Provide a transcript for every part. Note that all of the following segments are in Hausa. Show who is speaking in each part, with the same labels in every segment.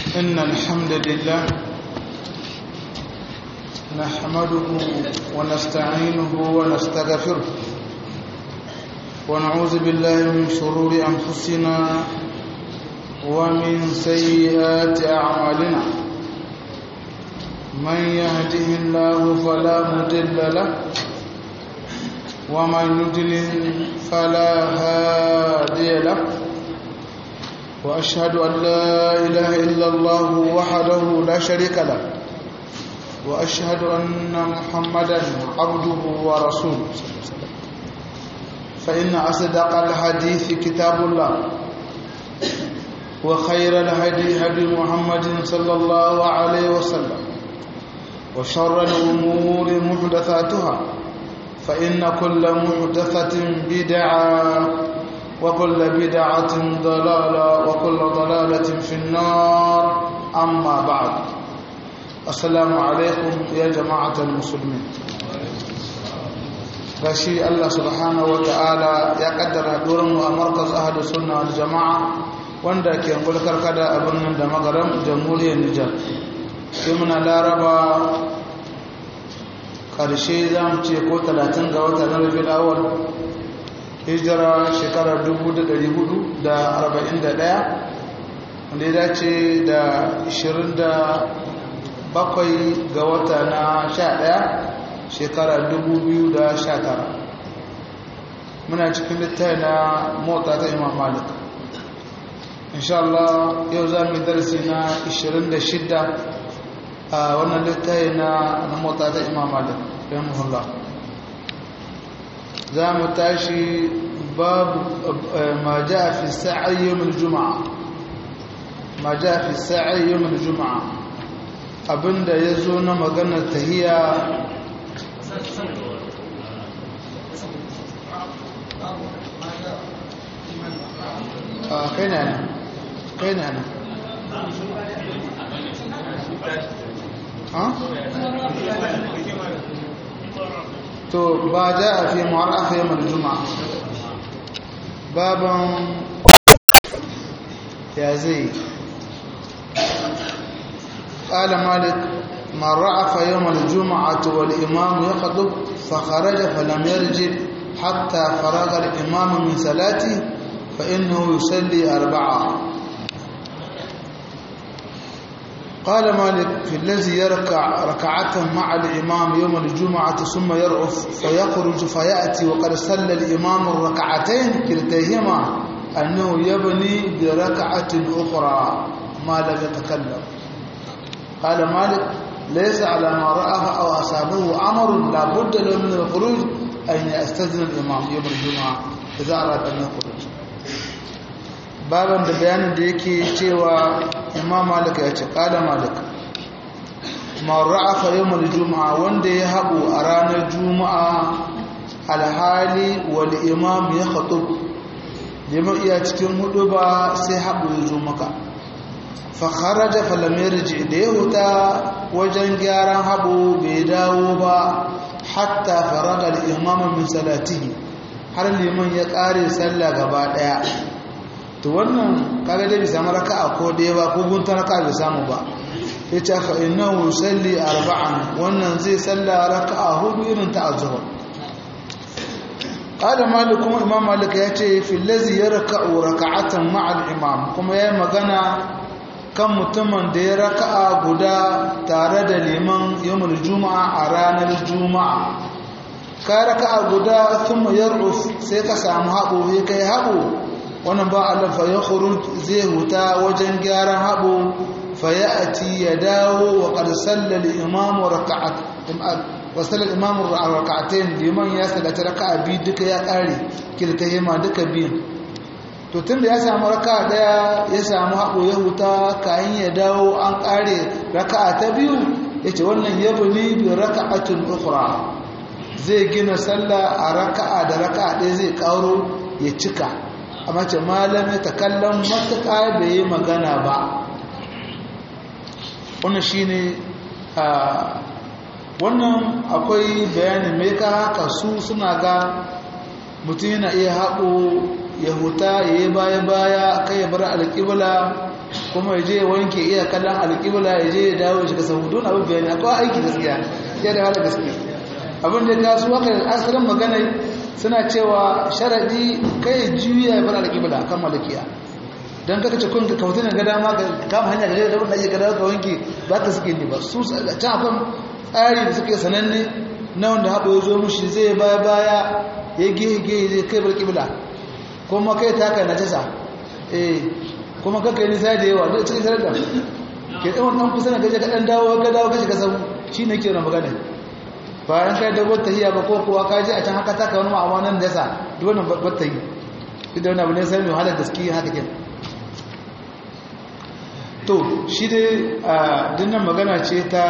Speaker 1: إن الحمد لله نحمده ونستعينه ونستغفره ونعوذ بالله من شرور أنفسنا ومن سيئات أعمالنا من يهده الله فلا مضل له ومن يضلل فلا هادي له وأشهد أن لا إله إلا الله وحده لا شريك له وأشهد أن محمدا عبده ورسوله فإن أصدق الحديث كتاب الله وخير الهدي هدي محمد صلى الله عليه وسلم وشر الأمور محدثاتها فإن كل محدثة بدعة وكل بدعة ضلالة وكل ضلالة في النار أما بعد السلام عليكم يا جماعة المسلمين gashi Allah subhanahu wa ta'ala ya kaddara mu a markaz ahadu sunna wal jama'a wanda ke gulkar kada a birnin da magaram jamhuriyar Nijar sai muna laraba karshe za mu ce ko 30 ga wata na rabiul awwal hijira shekarar 441 wanda ya dace da 27 ga wata na 11 shekarar 2019 muna cikin littafi na mota ta imam malik insha Allah yau za mu yi darasi na 26 a wannan littafi na mota ta imam malik rahimahullah za mu tashi babu ma ja fi sa'i yawmul juma'a ma ja fi sa'i yawmul juma'a abinda yazo na maganar tahiyya a kai ne nan kai ne nan to ba ja a fi ma'arafa yamar juma'a baban ya zai قال مالك من رعف يوم الجمعة والإمام يخطب فخرج فلم يرجع حتى فرغ الإمام من صلاته فإنه يصلي أربعة قال مالك في الذي يركع ركعة مع الإمام يوم الجمعة ثم يرعف فيخرج فيأتي وقد صلى الإمام الركعتين كلتيهما أنه يبني بركعة أخرى ما لم يتكلم قال مالك ليس على ما رأى أو أصابه أمر لا بد له من الخروج أن يستذن الإمام يوم الجمعة إذا أراد أن يخرج baban da bayanin da yake cewa imam malik ya ce kada malik marra'afa yawmal juma'a wanda ya haɓu a ranar juma'a alhali wal imam ya khatub liman iya cikin hudu ba sai haɓu ya zo maka fa kharaja fa lam yarji da ya huta wajen gyaran haɓu bai dawo ba hatta faraga al imam min salatihi har liman ya ƙare sallah gaba ɗaya to wannan kaga dai bai samu raka'a ko dai ba ko gunta raka'a bai samu ba yace fa innahu yusalli arba'an wannan zai salla raka'a hudu irin ta azhar qala malik kuma imam malik yace fi allazi yarka'u raka'atan ma'a al-imam kuma yayi magana kan mutumin da ya raka'a guda tare da liman yawmul juma'a a ranar juma'a ka raka'a guda thumma yar'uf sai ka samu haɓo sai kai haɓo wannan ba Allah fa ya khuruj zai huta wajen gyaran habo fa ya'ti ya dawo wa qad salla al-imam rak'at wa salla al-imam rak'atayn liman ya sallata raka'a bi duka ya kare kilta yema duka biyan to tunda ya samu raka'a daya ya samu habo ya huta kayan ya dawo an kare raka'a ta biyu yace wannan yabni bi raka'atin ukhra zai gina sallah a raka'a da raka'a ɗaya zai karo ya cika amma ce malami ta kallon matuƙa bai yi magana ba wannan shi ne wannan akwai bayanin mai ka haka su suna ga mutum yana iya haƙo ya huta ya yi baya-baya kai ya bar alƙibla kuma ya je ya wanke iya kallon alƙibla ya je ya dawo ya shiga sahu don abin bayani akwai aiki gaskiya ya da hala gaske abin da ta su haka asirin magana suna cewa sharaɗi kai juya ya bar alƙibla kan malakiya don kaka ce kun ka kautu ne ga dama ka kama hanya ga da wanda ake gada ka wanke ba ka suke ne ba su can akwai tsari da suke sananne na wanda haɓa ya zo mushi zai baya baya ya gehe gehe zai kai bar ƙibla kuma kai taka na tasa eh kuma kaka yi nisa da yawa duk cikin sarar da ke ɗan ɗan kusa na gaje ka ɗan dawo ka dawo ka shiga sabu shi ne ke na magana bayan kai da wata hiya ba ko kuwa ka je a can haka taka wani ma'amanan da yasa duk wannan wata yi duk da wani abu ne sai mai wahalar gaske haka ke to shi dai a dinnan magana ce ta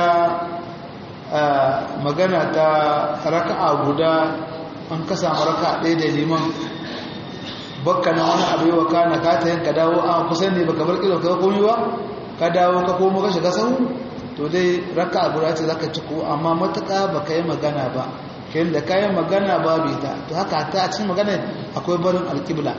Speaker 1: magana ta raka'a guda an ka samu raka'a ɗaya da liman bakka na wani abu yawa kana ka ta yin ka dawo a kusan ne baka bar kilo ka komi ba ka dawo ka komo ka shiga sahu to dai raka guda ce zaka ci ko amma matuƙa baka yi magana ba kayan da kayan magana ba bai ta to haka ta a cikin magana akwai barin alƙibla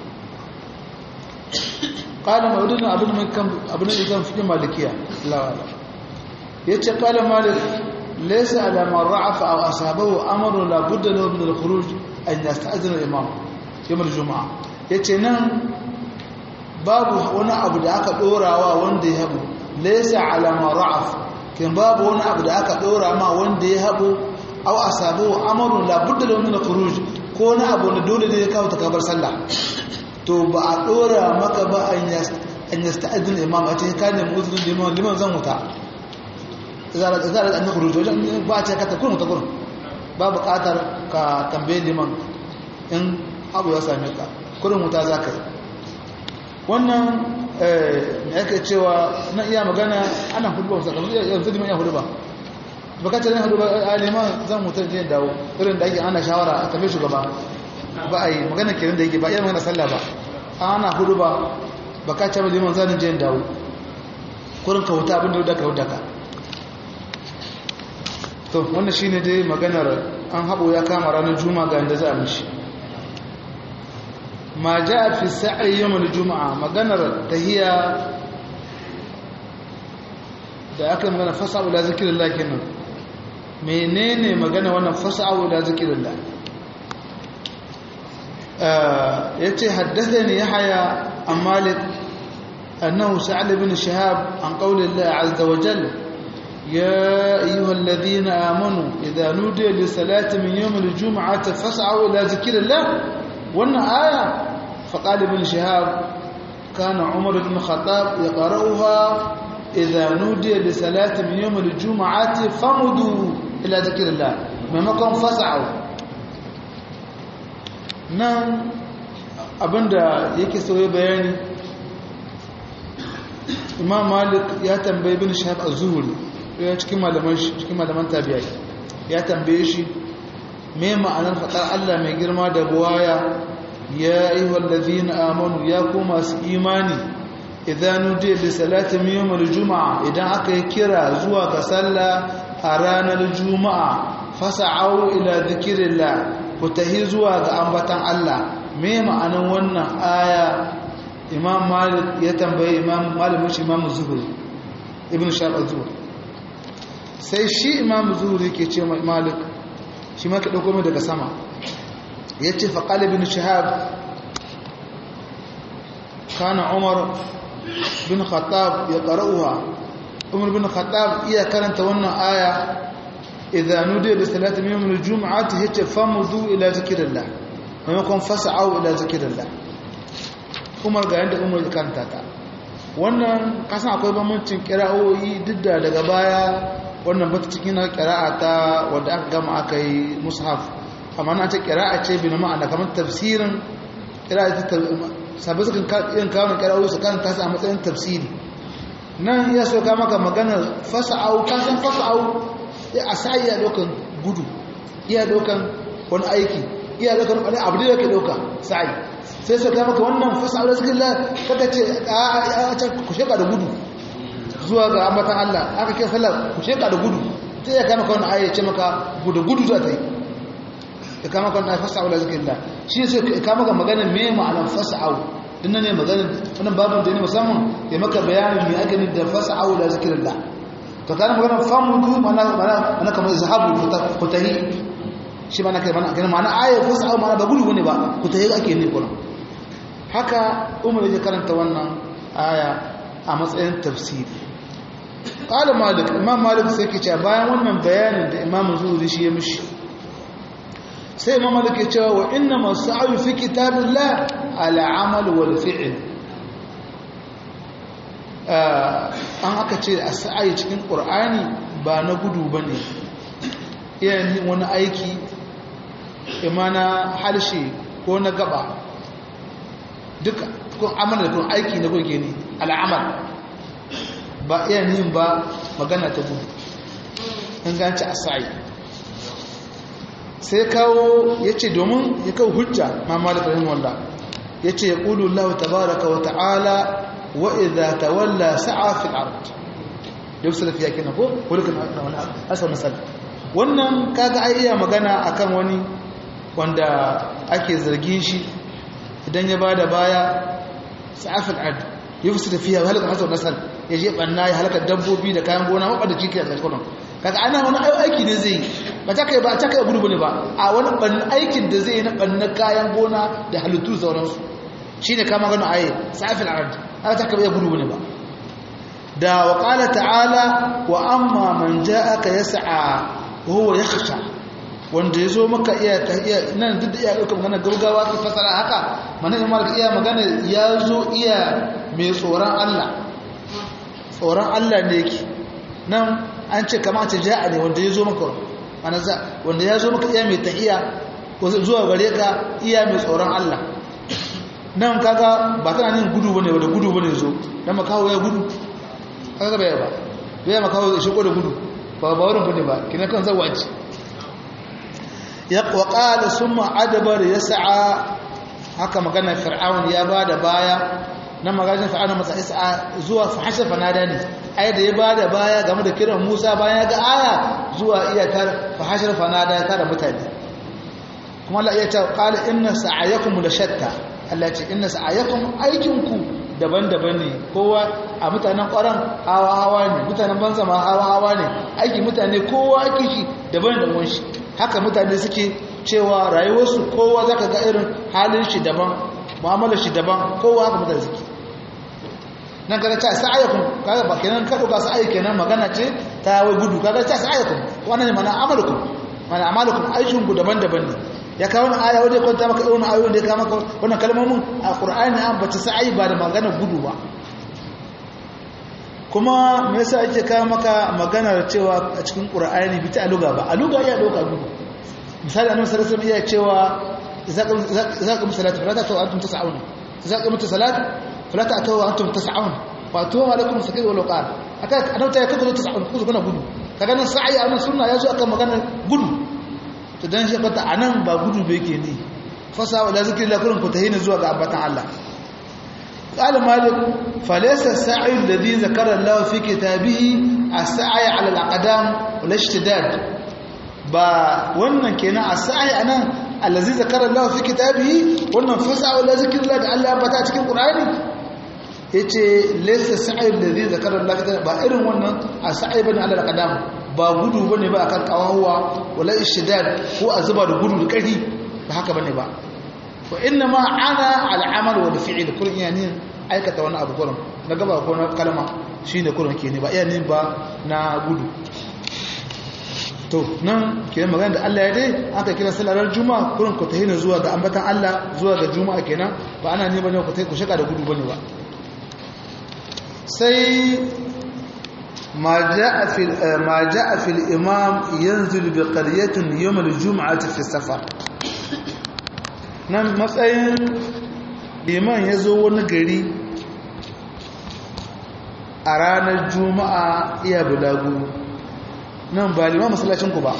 Speaker 1: qala mawdudun abin mun kan abin da kan fi malikiya Allah yace qala malik laysa ala man ra'afa aw asabahu amru la budda lahu min al-khuruj an yasta'zina al-imam yamar juma'a ya ce nan babu wani abu da aka ɗorawa wanda ya haɓu laisa alama ra'af kin babu wani abu da aka ɗora ma wanda ya haɓu au a sabu amarun labudda da wani na kuruj ko wani abu na dole ne ya kawo ta kabar sallah to ba a ɗora maka ba an yasta adin imam a ce ka nemi uzurin liman liman zan wuta zara da an kuruj wajen ba a ce ka ta kurun ta kurun ba buƙatar ka tambaye liman in abu ya same ka kurin wuta za ka yi wannan da yake cewa na iya magana ana hudu ba kamar yanzu liman ya hudu ba bakatar yin hudu ba a liman zan mutar jiyan dawo irin da ake ana shawara a tafi shugaba ba a yi magana kirin da yake ba iya magana sallah ba ana hudu ba bakatar liman zanen jiyan dawo kurin ka wuta abin da wuda ka wuda ka to wannan shine dai maganar an haɓo ya kama ranar juma ga yadda za a mishi ma ja fi sa'i yawon juma'a maganar tahiya da aka magana fasa'u la zikirillah kenan menene magana wannan fasa'u la zikirillah yace haddathani yahya an malik annahu sa'al ibn shihab an qawli allah azza wa jalla يا أيها الذين آمنوا إذا نودي للصلاة من يوم الجمعة فاسعوا إلى ذكر الله وأن آية فقال ابن شهاب كان عمر بن الخطاب يقرأها إذا نودي لصلاة من يوم الجمعة فمدوا إلى ذكر الله ممكن فاسعوا نعم abinda yake sauye bayani imam malik ya tambayi bin shahab az-zuhri ya cikin malaman cikin malaman tabi'ai ya tambaye shi me ma'anar fadar Allah mai girma da buwaya ya ayyuhal ladina amanu ya ku masu imani idan nudiya li salati min yawmil juma'a idan aka yi kira zuwa ga sallah a ranar juma'a fasa'au ila dhikrillah ku tahi zuwa ga ambatan Allah me ma'anar wannan aya imam malik ya tambaye imam malamin shi imam zuhri ibn shahab az-zuhri sai shi imam zuhri ke ce malik shi ma ka dauko mai daga sama yace fa qala ibn shahab kana umar bin khattab ya qara'uha umar bin khattab iya karanta wannan aya idza nudiya li salati min yawm al-jum'ati yace famudu ila zikrillah maimakon fas'au ila zikrillah umar ga yanda umar ya karanta ta wannan kasan akwai bambancin kira'o'i duk da daga baya wannan bata cikin kira'a ta wadda aka gama aka yi mushaf amma na ce kira'a ce bi na ma'ana kamar tafsirin kira'a ta sabi sukan yin kawo kira'o'i su kan tasa a matsayin tafsiri nan iya so ka maka maganar fasa'au kasan fasa'au ya a sa iya dokan gudu iya dokan wani aiki iya dokan wani abu da yake doka sa'i sai su kai maka wannan fasa'ar da zikin kaka ce a can ku sheka da gudu zuwa ga ambatan Allah aka kai sallar ku sheka da gudu sai ya kai maka wannan aya ce maka gudu gudu za ta yi ya kai maka wannan fasa'ar da zikin shi sai ya kai maka maganar me ma'anar fasa'ar inna ne magana wannan babin da ne musamman ya maka bayanin me ake nufi da fas'au la zikrillah to kana magana famudu mana mana mana kamar zahabu futahi shi mana kai mana kana mana aya fas'au mana ba gudu ne ba futahi ake ne kuma haka umar ya karanta wannan aya a matsayin tafsiri qala malik imam malik sai ke cewa bayan wannan bayanin da imam zuhri shi ya mishi sai imam malik ya cewa wa inna mas'alu fi kitabillah ala amal wal fi'l an aka ce a sa'ayi cikin qur'ani ba na gudu bane iyayen wani aiki imana halshe ko na gaba duka kun amana kun aiki na kun ne al'amal ba iya yin ba magana ta gudu in ganci a sa'i sai kawo ya ce domin ya kawo hujja ma malik rahim walla ya ce ya ƙulu Allah tabaraka wa ta'ala wa idha tawalla sa'a fil ard yau salafi ya kina ko wurikin wani asar misali wannan kaga ai iya magana akan wani wanda ake zargin shi idan ya bada baya sa'afil ard yufsu tafiya halaka hasar nasal ya je banna ya halaka dabbobi da kayan gona mabba da ciki a tsakanin kaga ana wani aiki ne zai ba ta kai ba ta kai gudu bane ba a wani ban aikin da zai na banna kayan gona da halittu sauransu shine kama gano aye sa'afil ard aka ta kai gudu bane ba da wa qala ta'ala wa amma man ja'aka yas'a wa huwa yakhsha wanda ya zo maka iya ta iya nan duk da iya ɗaukar magana gaugawa ka fasara haka mana imar iya magana ya zo iya mai tsoron Allah tsoron Allah ne yake nan an ce kama ce ja'a ne wanda ya zo maka mana za wanda ya zo maka iya mai tahiya ko zuwa gare ka iya mai tsoron Allah nan kaga ba tana yin gudu bane wanda gudu bane zo dan makawo ya gudu kaga bai ba bai makawo ya shigo da gudu ba ba wurin bane ba kina kan zawaci waƙala sun ma'adabar ya sa'a haka magana fir'aun ya ba da baya na magajin fir'aun masa isa zuwa fahashar fanada ne ai da ya ba da baya game da kiran musa bayan ya ga aya zuwa iya tar fahashar fanada ya tara mutane kuma Allah iya ta qala inna sa'ayakum la shatta Allah ce inna sa'ayakum aikinku daban-daban ne kowa a mutanen ƙwaron hawa-hawa ne mutanen banza ma hawa-hawa ne aiki mutane kowa aiki shi daban-daban shi haka mutane suke cewa rayuwarsu kowa za ka ga irin halin shi daban mu'amalar shi daban kowa haka mutane suke nan kaga ta sa'ayakum kaga ba kenan ka dauka sa'ayi kenan magana ce ta wai gudu kaga ta sa'ayakum wannan ne mana amalukum mana amalukum aikin ku daban-daban ne ya kawo wani aya wanda ya kwanta maka irin ayoyin da ya kawo maka wannan kalmomin a Qur'ani an bata sa'ayi ba da magana gudu ba kuma me yasa ake kawo maka maganar cewa a cikin Qur'ani bi ta aluga ba aluga ya dauka gudu misali annabi sallallahu alaihi wasallam iya cewa idza qam salatu fala ta'tu antum tas'un idza qam salatu fala ta'tu antum tas'un wa tuwa alaikum sakir wal qar aka annabi ta kaga tas'un ku kuna gudu kaga nan sa'i a sunna yazo akan maganar gudu to dan shi fata anan ba gudu ba yake ne fasa wala zikrillah kullun ku tahina zuwa ga abatan Allah قال مالك فليس السعي الذي ذكر الله في كتابه السعي على الأقدام والاشتداد با wannan kenan as-sa'i anan allazi zakara Allah fi kitabihi wannan fasa wala zikrillah da Allah ya bata cikin Qur'ani yace laysa sa'i allazi zakara Allah ba irin wannan as-sa'i bane ala al-qadam ba gudu bane ba akan kawawa wala ishtidad ko azuba da gudu da kari ba haka bane ba wa inna ma ana al'amal wal fi'l kullun yani aikata wani abu kullun na gaba ko na kalma shine kullun ke ne ba iya ne ba na gudu to nan ke magana da Allah ya dai aka kira salarar juma'a kullun ku tahina zuwa ga ambatan Allah zuwa ga juma'a kenan ba ana ne bane ku tai ku shaka da gudu bane ba sai ma jaa fi ma jaa fi al-imam yanzil bi qaryatin yawm al-jum'ati fi safar nan matsayin liman ya zo wani gari a ranar juma'a iya bulagu nan ba liman masallacinku ba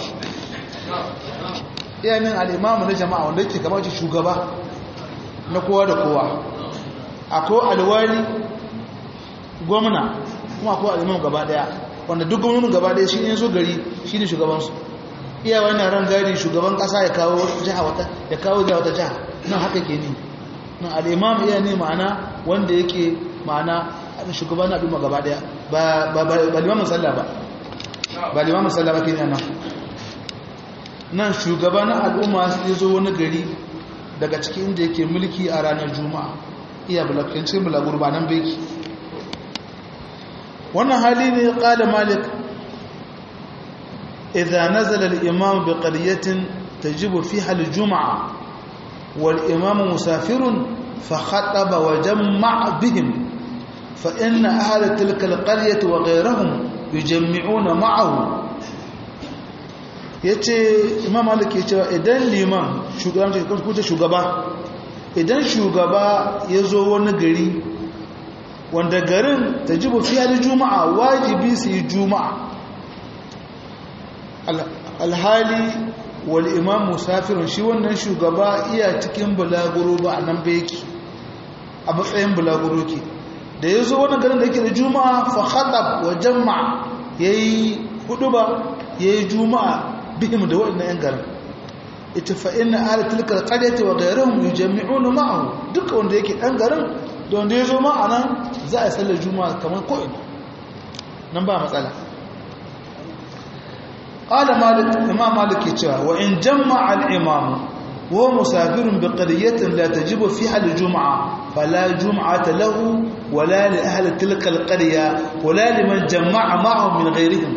Speaker 1: iya min al'imamu na jama'a wanda ke kama shugaba na kowa da kowa akwai alwali gwamna kuma akwai al'imamu gaba daya wanda duk gwamnonin gaba daya shi ne zo gari shi ne shugabansu iya wannan ran gari shugaban kasa ya kawo jiha wata ya kawo jiha wata jiha nan haka ke ni nan al'imam iya ne ma'ana wanda yake ma'ana shugaban al'umma gaba daya ba limamin sallah ba ba limamin sallah ba ke nan nan shugaban al'umma ya zo wani gari daga cikin inda yake mulki a ranar juma'a iya bulakincin bulagur ba nan beki wannan hali ne ƙada malik idza nazala al-imam bi qaryatin tajibu fiha al-jum'a wal imam musafirun fa khataba wa jamma'a bihim fa inna ahla tilka al-qaryati wa ghayrihim yujammi'una ma'ahu yace imam malik ya ce idan liman shugaban ko shugaba idan shugaba ya zo wani gari wanda garin ta ji bufiya da juma'a wajibi su yi juma'a alhali wal imam musafirun shi wannan shugaba iya cikin bulaguro ba a nan ba yake a matsayin bulaguro ke da ya zo wani garin da yake da juma'a fa khatab wa jama'a ya yi hudu ba ya yi juma'a bihim da waɗannan 'yan garin ita fa inna ahli tilka alqaryati wa ghayruhum yujammi'una ma'ahu duka wanda yake dan garin da wanda yazo ma anan za a sallar juma'a kamar ko ina nan ba matsala qala malik imam malik yace wa in jama'a al-imam wa musafirun bi qaryatin la tajibu fiha al-jum'a fala jum'ata lahu wala li ahli tilka al-qarya wala liman jama'a ma'ahum min ghayrihim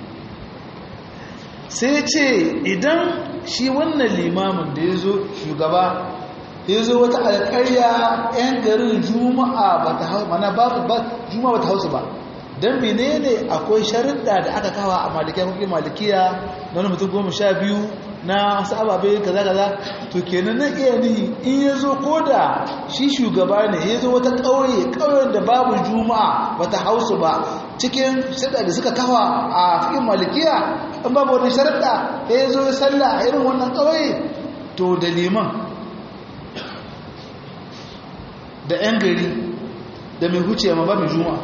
Speaker 1: sai ce idan shi wannan limamin da ya zo shugaba ya zo wata alƙarya 'yan garin juma'a ba ta hau mana ba juma'a ba ta hausu ba don menene akwai sharuɗa da aka kawa a malikiya kuma malikiya na wani mutum goma sha biyu na wasu ababe kaza kaza to kenan na iya nihi in ya zo ko da shi shugaba ne ya zo wata ƙauye ƙauyen da babu juma'a ba ta hausu ba cikin sharuɗa da suka kawa a cikin malikiya in babu wani sharuɗa ya zo ya salla a irin wannan ƙauye to da liman da 'yan gari da mai huce ma ba mai juma'a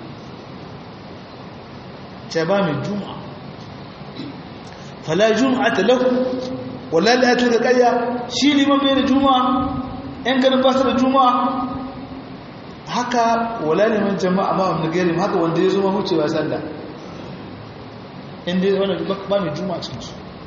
Speaker 1: ce ba mai juma'a fala juma'a ta lahu wala la'atu da ƙarya shi liman bai da juma'a 'yan garin ba su da juma'a haka wala liman jama'a ma wani gari haka wanda ya zo ma hucewa sanda inda wani ba mai juma'a cikinsu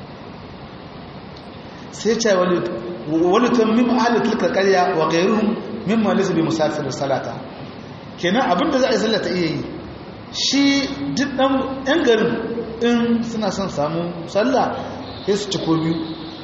Speaker 1: sai ce wani tammim ahalar tilka karya wa gairuhun mimma lisa bi musafir salata kenan abinda za a yi sallata iya yi shi duk ɗan ‘yan garin in suna son samu sallah ya su ci ko biyu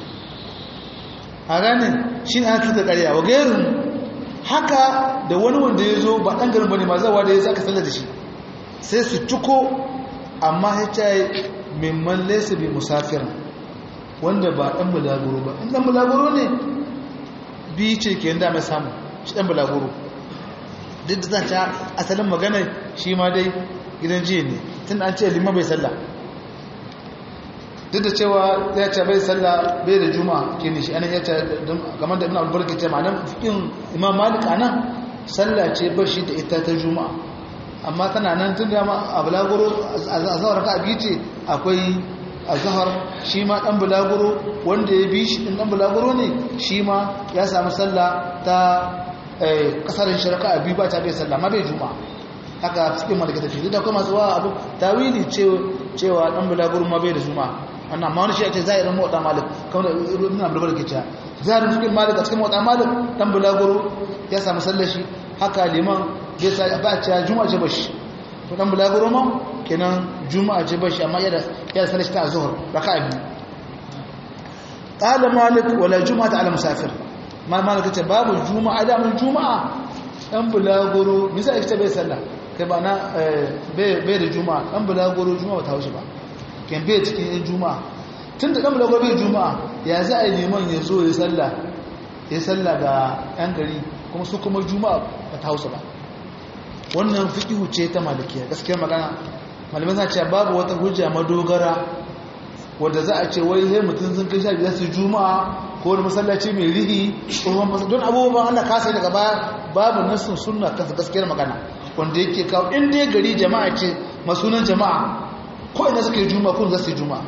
Speaker 1: a ranar shi ne ana tilka karya wa gairun haka da wani wanda ya zo ba ɗan garin ba ne ma zawa da ya zaka sallar da shi sai su ciko amma ya ce mimman laisa bi musafir wanda ba ɗan bulaguro ba in ɗan bulaguro ne bi ce ke yanda mai samu shi ɗan bulaguro duk da zan ca asalin magana shi ma dai gidan jiya ne tun an ce lima bai sallah duk da cewa ya ce bai sallah bai da juma ke ne shi anan ya ce game da ina albar ke ce ma nan fikin imam malik a nan sallah ce ba shi da ita ta juma'a amma tana nan tun da ma a bulaguro a zawar ka biyu ce akwai a zahar shi ma ɗan bulaguro wanda ya bi shi ɗin ɗan bulaguro ne shi ma ya sami sallah ta ƙasarin shirka a biyu ba ta bai sallah ma bai juma haka cikin malaka tafi da kuma zuwa abu tawili cewa ɗan bulaguro ma bai da juma wannan ma wani shi ake zahirin motsa malik kamar da nuna bulaguro ke cewa zahirin cikin malik a cikin motsa malik ɗan bulaguro ya sami sallah shi haka liman bai sa ba a cewa juma ce ba shi to ɗan bulaguro ma kenan juma'a ce bashi amma yana yana sanar ta zuhur raka'a biyu qala malik wala juma'ata ala musafir ma malik ce babu juma'a da mun juma'a dan bulaguro bisa ake bai sallah kai ba na bai da juma'a dan bulaguro juma'a ta haushi ba kan bai cikin yin juma'a tunda dan bulaguro bai juma'a ya za a yi liman ya zo ya sallah ya sallah ga yan gari kuma su kuma juma'a ba ta hausa ba wannan fiqhu ce ta malikiya gaskiyar magana malamai suna cewa babu wata hujja madogara wadda za a ce wai sai mutum sun kai sha biyar su juma'a ko wani masallaci mai rihi tsohon masallaci don abubuwan Allah kasa daga baya babu nassin sunna kansa gaskiyar magana wanda yake kawo in dai gari jama'a ce masunan jama'a ko ina suka yi juma'a ko za su yi juma'a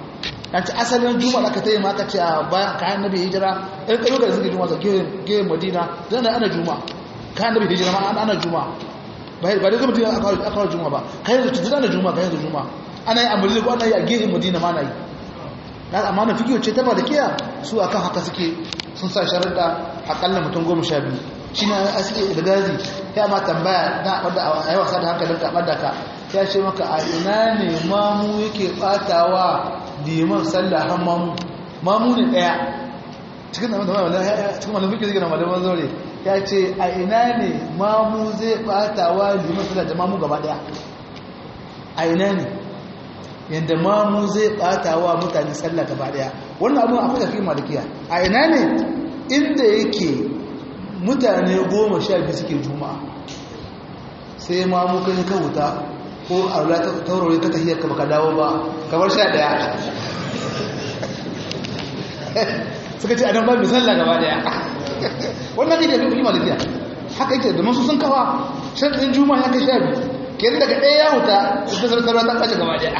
Speaker 1: an ci asalin juma'a aka tayi ma aka ce a bayan kayan nabi hijira ɗan ƙayyuka da suke juma'a ta gehe madina zan da ana juma'a kayan nabi hijira ma ana juma'a ba da zama madina aka kawo juma'a ba kayan da tuntun ana juma'a kayan da juma'a ana yi a madina ko ana yi a gehe madina ma na yi na amma na fikiyo ce ta ba da kiya su akan haka suke sun sa sharaɗa akalla mutum goma sha biyu shi na aske da gazi ya ma tambaya na wadda a yi wasa da hankalin ka ɓadda ka ya ce maka a ina ne mamu yake ɓatawa liman sallah har mamu mamu ne ɗaya cikin da cikin malamin fikin zai gina malaman zaure ya ce a ina ne mamu zai ɓatawa liman sallah da mamu gaba ɗaya a ina ne yadda mamu zai ɓatawa mutane sallah gaba ɗaya wannan abin akwai tafi malikiya a ina ne inda yake mutane goma sha biyu suke juma'a sai ma muka yi ka wuta ko a wula ta taurari ta tahiyar ka baka dawo ba kamar sha daya suka ce adam ba mai sallah gaba daya wannan ne da fi malikiya haka yake da masu sun kawa shaɗin juma'a ya kai sha biyu ke daga ɗaya ya wuta da sarkarwa ta ɓace gaba daya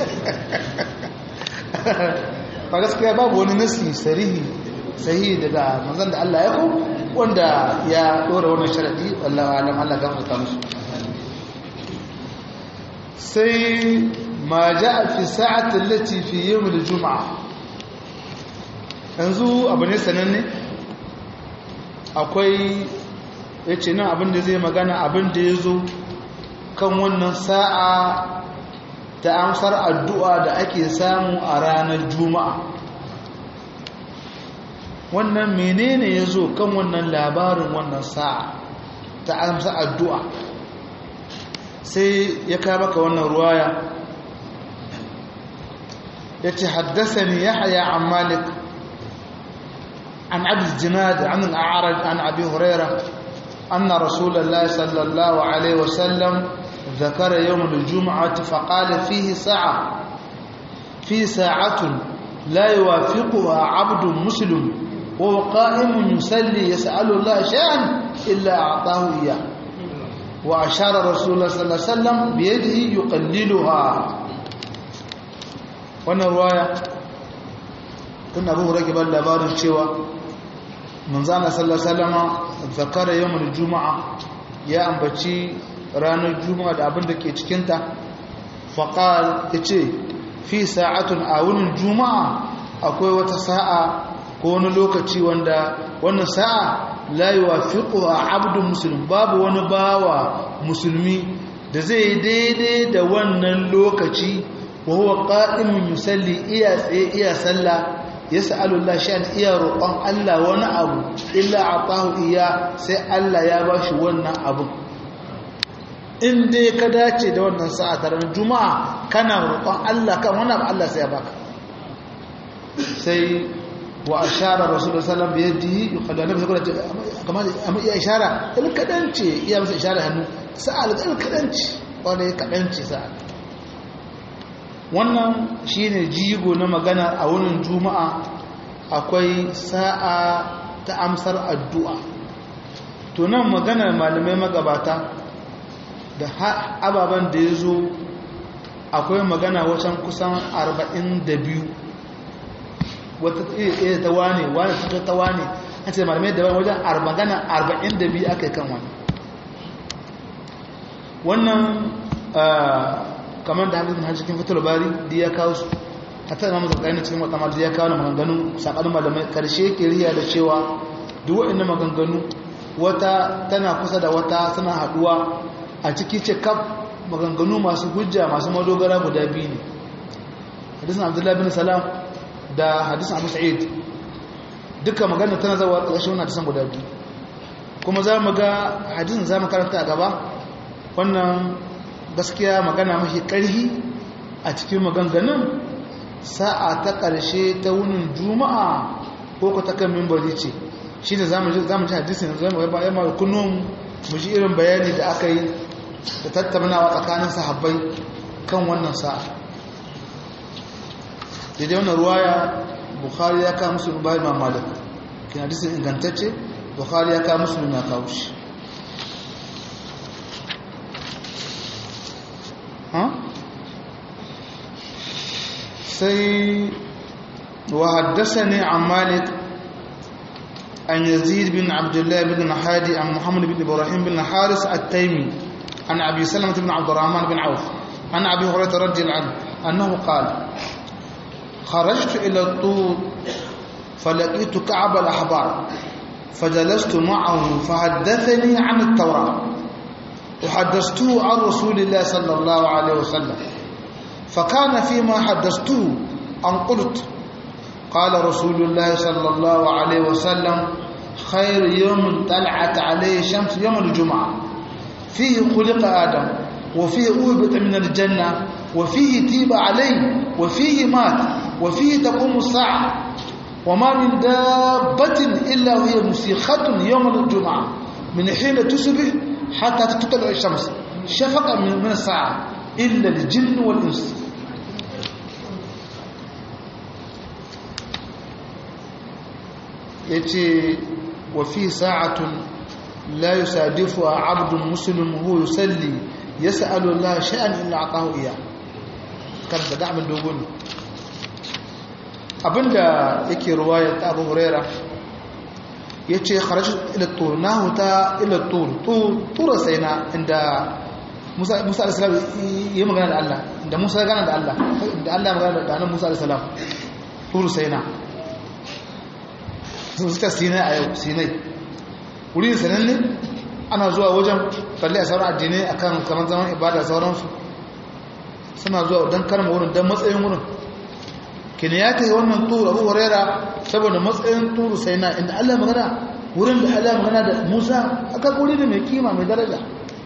Speaker 1: ba gaskiya babu wani nasi sarihi sahihi daga manzon da Allah ya ko wanda ya dora wannan sharadi wallahi alam Allah gafarta musu sai ma jaa fi sa'ati allati fi yawm al-jum'a yanzu abu ne sananne akwai yace nan abin da zai magana abin da yazo kan wannan sa'a ta amsar addu'a da ake samu a ranar juma'a wannan menene ya zo kan wannan labarin wannan sa'a ta amsa addu'a sai ya kama ka wannan ruwaya ya ce haddasa ni ya haya an malik an abin jinad an al'arar an abin huraira أن رسول الله صلى الله عليه وسلم ذكر يوم الجمعة فقال فيه ساعة في ساعة لا يوافقها عبد مسلم وهو قائم يصلي يسأل الله شيئا إلا أعطاه إياه وأشار رسول الله صلى الله عليه وسلم بيده يقللها wannan ruwaya tun abu rage ban labarin cewa manzana sallallahu zakara yawon juma'a ya ambaci ranar juma'a da abin da ke cikinta faƙal ya ce fi sa'atun a wunin juma'a akwai wata sa'a ko wani lokaci wanda wannan sa'a la yuwafiqu abdun muslim babu wani bawa musulmi da zai daidai da wannan lokaci wa huwa qa'imun yusalli iya tsaye iya sallah yas'alu Allah sha'an iya roƙon Allah wani abu illa atahu iya sai Allah ya bashi wannan abu in dai ka dace da wannan sa'a ta ranar juma'a kana roƙon Allah kan wannan abu Allah sai ya baka sai wa ashara rasulullah sallallahu alaihi wasallam biyadihi yuqaddu annabi sallallahu kamar amma iya ishara il kadance iya masa ishara hannu sa'al il kadance wanda kadance sa'al wannan shine jigo na magana a wurin juma'a akwai sa'a ta amsar addu'a to nan maganar malamai magabata da ababen da ya zo akwai magana wacan kusan 42 wata iya ta wane wane ta ta wane an ce malamai da wajen magana 42 aka yi kan wani wannan kamar da hadisin hajji cikin fitar bari da ya kawo su a ta zama zarkai na cikin wata da ya kawo na maganganu saɓanin malamai karshe ke riya da cewa duk waɗanda maganganu wata tana kusa da wata suna haɗuwa a ciki ce kaf maganganu masu hujja masu madogara guda biyu ne hadisin abdullahi bin salam da hadisin abu sa'id duka magana tana zawa ƙarshen wani hadisan guda biyu kuma za mu ga hadisin za mu karanta a gaba wannan gaskiya magana mafi ƙarhi a cikin maganganun sa'a ta ƙarshe ta wunin juma'a ko ku ta kan mimbari ce shi ne za mu ji hadisin za mu ga yamma kunnun mu ji irin bayani da aka yi da tattaunawa tsakanin sahabbai kan wannan sa'a daidai wannan ruwaya bukhari ya kawo musulun bayan mamalik kin hadisin ingantacce bukhari ya kawo musulun ya kawo shi sai وحدثني عن مالك عن يزيد بن عبد الله بن هادي عن محمد بن إبراهيم بن حارس التيمي عن أبي سلمة بن عبد الرحمن بن عوف عن أبي هريرة رضي الله عنه أنه قال خرجت إلى الطور فلقيت كعب الأحبار فجلست معه فحدثني عن التوراة وحدثته عن رسول الله صلى الله عليه وسلم فكان فيما حدثته أن قلت قال رسول الله صلى الله عليه وسلم خير يوم طلعت عليه الشمس يوم الجمعة فيه خلق آدم وفيه أهبط من الجنة وفيه تيب عليه وفيه مات وفيه تقوم الساعة وما من دابة إلا وهي مسيخة يوم الجمعة من حين تصبح حتى تطلع الشمس شفقا من الساعة إلا الجن والإنس yace wa fi sa'atun la yusadifu abdun muslim huwa yusalli yas'alu Allah shay'an illa atahu iya kan da da'amin dogo ne abinda yake ruwaya ta Abu Huraira yace kharaj ila tur nahu ta ila tur tur sayna inda Musa Musa alayhi salam yayi magana da Allah inda Musa ya gana da Allah da Allah ya magana da annabi Musa alayhi salam tur sayna sun suka sinai a yau sinai wuri da sananne ana zuwa wajen kalli a sauran addinai a kan kamar zaman ibada sauransu suna zuwa don karma wurin don matsayin wurin kini ya ta yi wannan turu abu huraira saboda matsayin turu sai na inda allah magana wurin da allah magana da musa aka wuri ne mai kima mai daraja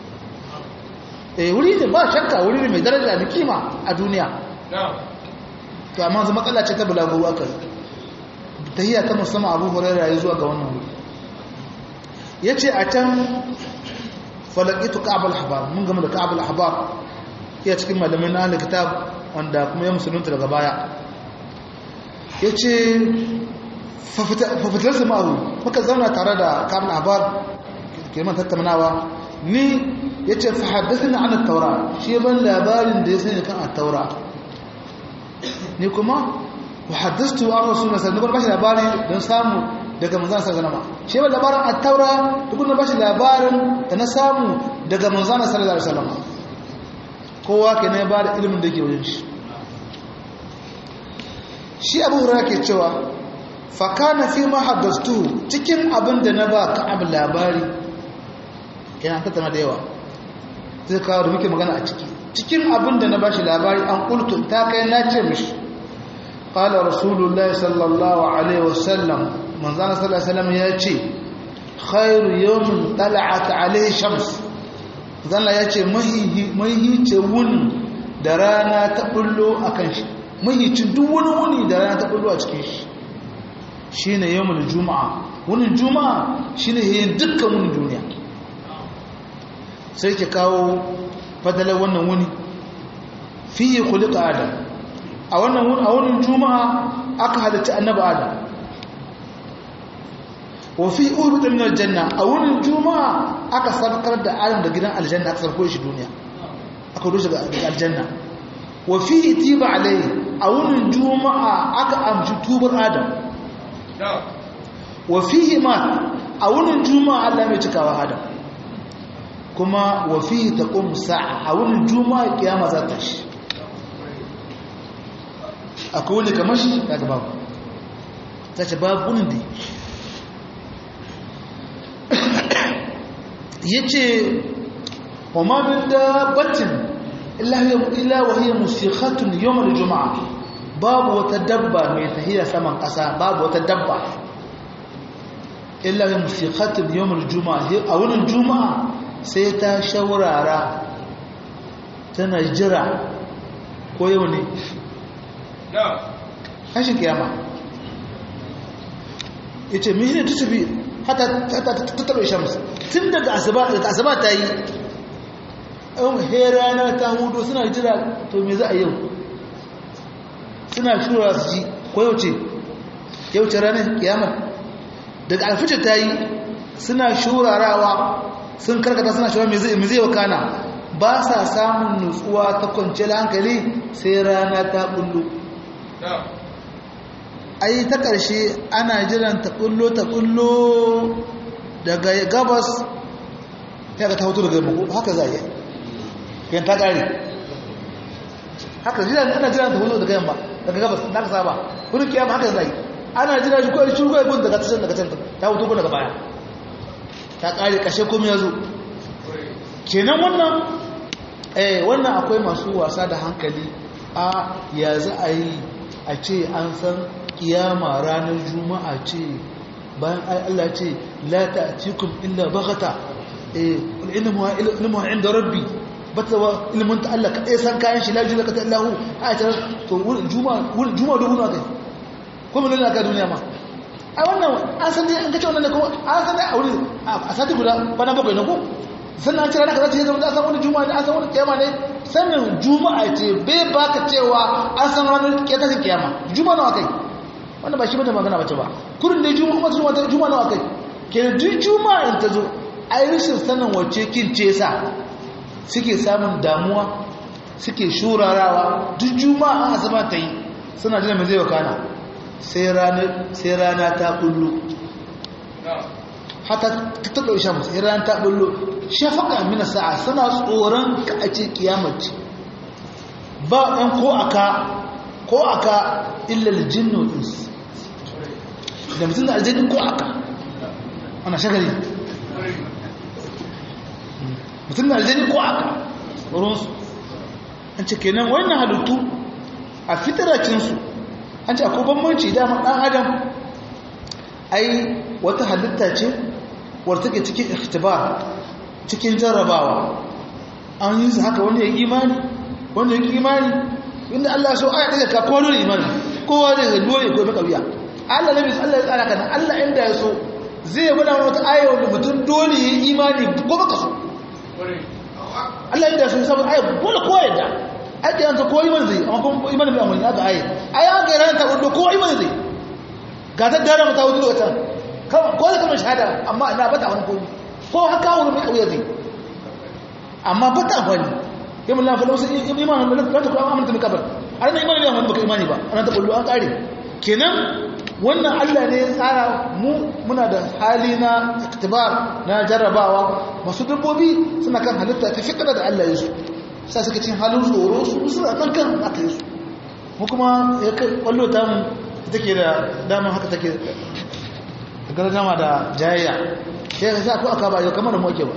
Speaker 1: eh wuri ne ba shakka wuri ne mai daraja da kima a duniya to amma zama matsala ce ta bulaguro aka yi tahiyya ta musamman abu huraira ya zuwa ga wannan wuri ya ce a can falakitu ka'abal habar mun gama da ka'abal habar iya cikin malamin na kitab wanda kuma ya musulunta daga baya ya ce fafitar su ma'ahu muka zauna tare da ka'abal habar kirman tattaunawa ni ya ce fahaddasa na ana taura shi ban labarin da ya sani kan a taura ni kuma وحدثته عن رسول الله صلى الله عليه وسلم labari don samu daga manzon sallallahu alaihi wasallam shi ba labarin at-taura duk na bashi labarin da na samu daga manzon sallallahu alaihi wasallam kowa ke ne ba da ilimin da yake wajen shi shi Abu Hurairah ke cewa fa kana fi ma haddastu cikin abin da na ba ka abu labari yana tattauna da yawa zai kawo da muke magana a ciki cikin abin da na bashi labari an kultu ta kai na ce mishi قال رسول الله صلى الله عليه وسلم من زان صلى الله عليه وسلم ياتي خير يوم طلعت عليه شمس زان ياتي مهي مهي تون da rana ta bullo akan shi mahicin duk wani wuni da rana ta bullo a cikin shi shine yawmul juma'a wunin juma'a shine yayin dukkan wunin duniya sai ke kawo fadalar wannan wuni fiye khuliqa adam a wannan a wurin juma'a aka halitta annabi adam wa fi ubita min aljanna a wurin juma'a aka sarkar da adam da gidan aljanna aka sarko shi duniya aka rushe ga aljanna wa fi tiba alai a wurin juma'a aka amshi tubar adam wa fihi ma a wurin juma'a Allah mai cikawa adam kuma wa fihi taqum sa'a a wurin juma'a kiyama za ta shi akwai wani kamar shi daga babu ta ce babu da ya ce wa mamin da batin illa wahiyar musikhatun yawon juma'a babu wata dabba mai tahiyar saman ƙasa babu wata dabba illa wahiyar musikhatun yawon juma'a a wurin juma'a sai ta shaurara tana jira ko yau ne kashin kiyama ya ce mihine ta tafi hata tattaɓe shams tun daga asaba ta yi ɗan herana ta hudu suna jira to me za a yau suna shura su ji ko yau ce yau ce ranar kiyama daga alfice ta yi suna shurarawa sun karkata suna shura me zai wakana ba sa samun nutsuwa ta kwanciyar hankali sai rana ta bullo ai ta ƙarshe ana jiran ta ƙullo ta ƙullo daga gabas ya ga ta hoto daga yamma haka za a yi yan ta ƙare haka jiran ana jiran ta hoto daga yamma daga gabas na ka saba wurin kiyama haka za a yi ana jira shi kawai shirgo ya daga tashin daga can ta hoto ko daga baya ta ƙare ƙashe komai ya zo kenan wannan eh wannan akwai masu wasa da hankali a ya za a yi a ce an san kiyama ranar juma'a ce bayan Allah ce la ta'tikum illa baghata eh ilmu ilmu inda rabbi bata wa ilmun ta Allah kadai san kayan shi la julaka ta Allah a ta to juma'a juma'a dubu na kai ko mun lalaka duniya ma a wannan an san dai an kace wannan ne ko an san dai a wuri a sati guda bana bakwai ne ko sannan an ce ranar kaza ce zama an san wani juma'a ne an san wani kiyama ne sannan juma'a ce bai baka cewa an san ranar tashin kiyama juma'a nawa kai wanda ba shi bane magana bace ba kurin da juma'a kuma juma'a juma'a nawa kai kenan duk juma'a in ta zo ai rashin sanin wacce kin ce sa suke samun damuwa suke shurarawa duk juma'a an asaba ta yi suna jira mai zai wakana sai rana sai rana ta kullu hata ta taɓa isha musu sai rana ta kullu shafaka mina sa'a suna tsoron ka a ce kiyamaci ba ɗan ko aka ko aka illal jinnu ins da mutum da aljannin ko aka ana shagali mutum da aljannin ko aka tsoronsu an ce kenan wannan halittu a fitaracinsu an ce akwai bambanci dama ɗan adam ai wata halitta ce wadda take cikin ikhtibar cikin jarrabawa an yi su haka wani ya imani wani ya imani inda Allah so aya daga ka kowa dole imani kowa da dole ko maka biya Allah nabi Allah ya tsara kana Allah inda ya so zai gwada wata aya wanda mutum dole ya imani ko baka so Allah inda ya so saboda aya dole kowa yadda ake yanzu kowa imani zai amma kuma imani bai amfani haka aya aya an ga ran ta wanda kowa imani zai ga ta dara mata wuce wata ko da kamar shahada amma ina bata wani koyi ko haka wani mai kauye zai amma bata amfani yamin lafi lausa imanin da ta kuma amince maka bar a ranar imanin yawan baka imani ba ana ta kullu an kare kenan wannan Allah ne ya tsara mu muna da hali na iktibar na jarrabawa masu dabbobi suna kan halitta ta fikira da Allah ya su sa suka cin halin tsoro su suna kan kan aka yi su mu kuma ya kai kwallo ta mu take da damar haka take gargama da jayayya sai ka sa ko aka ba yau kamar da mu ake ba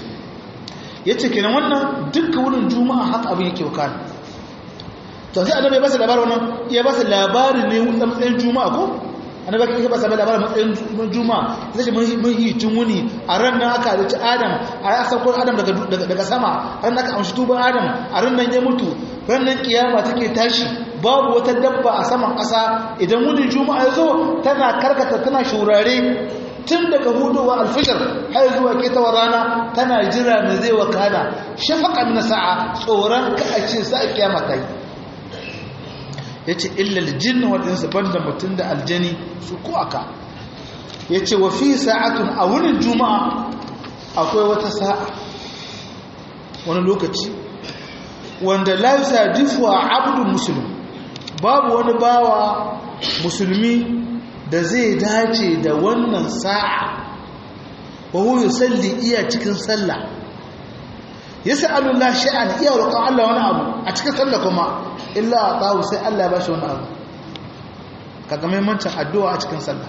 Speaker 1: ya ce kenan wannan dukkan wurin juma'a haka abin yake wakana to sai annabi ya ba su labarin wannan ya ba su labarin ne a matsayin juma'a ko annabi ya ba su labarin matsayin juma'a sai mun mun yi tun wuni a ran nan aka halicci adam a ya sauko adam daga daga sama ran nan aka amshi tuban adam a ran nan ya mutu ran nan kiyama take tashi babu wata dabba a saman ƙasa idan wunin juma'a ya zo tana karkata tana shurare tun daga hudowa alfishir har zuwa ketawar rana tana jira mai zai wakana shafaƙan na sa'a tsoron ka a ce sa'a kiyama ta yi ya ce illal jin waɗansu banda mutum da aljani su ko aka ya ce wa fi sa'atun a wurin juma'a akwai wata sa'a wani lokaci wanda laisa difuwa abdun musulun babu wani bawa musulmi da zai dace da wannan sa'a wa huwa salli iya cikin sallah yas'alu Allah sha'an iya roƙon Allah wani abu a cikin sallah kuma illa atahu sai Allah ya bashi wani abu kaga muhimmancin addu'a a cikin sallah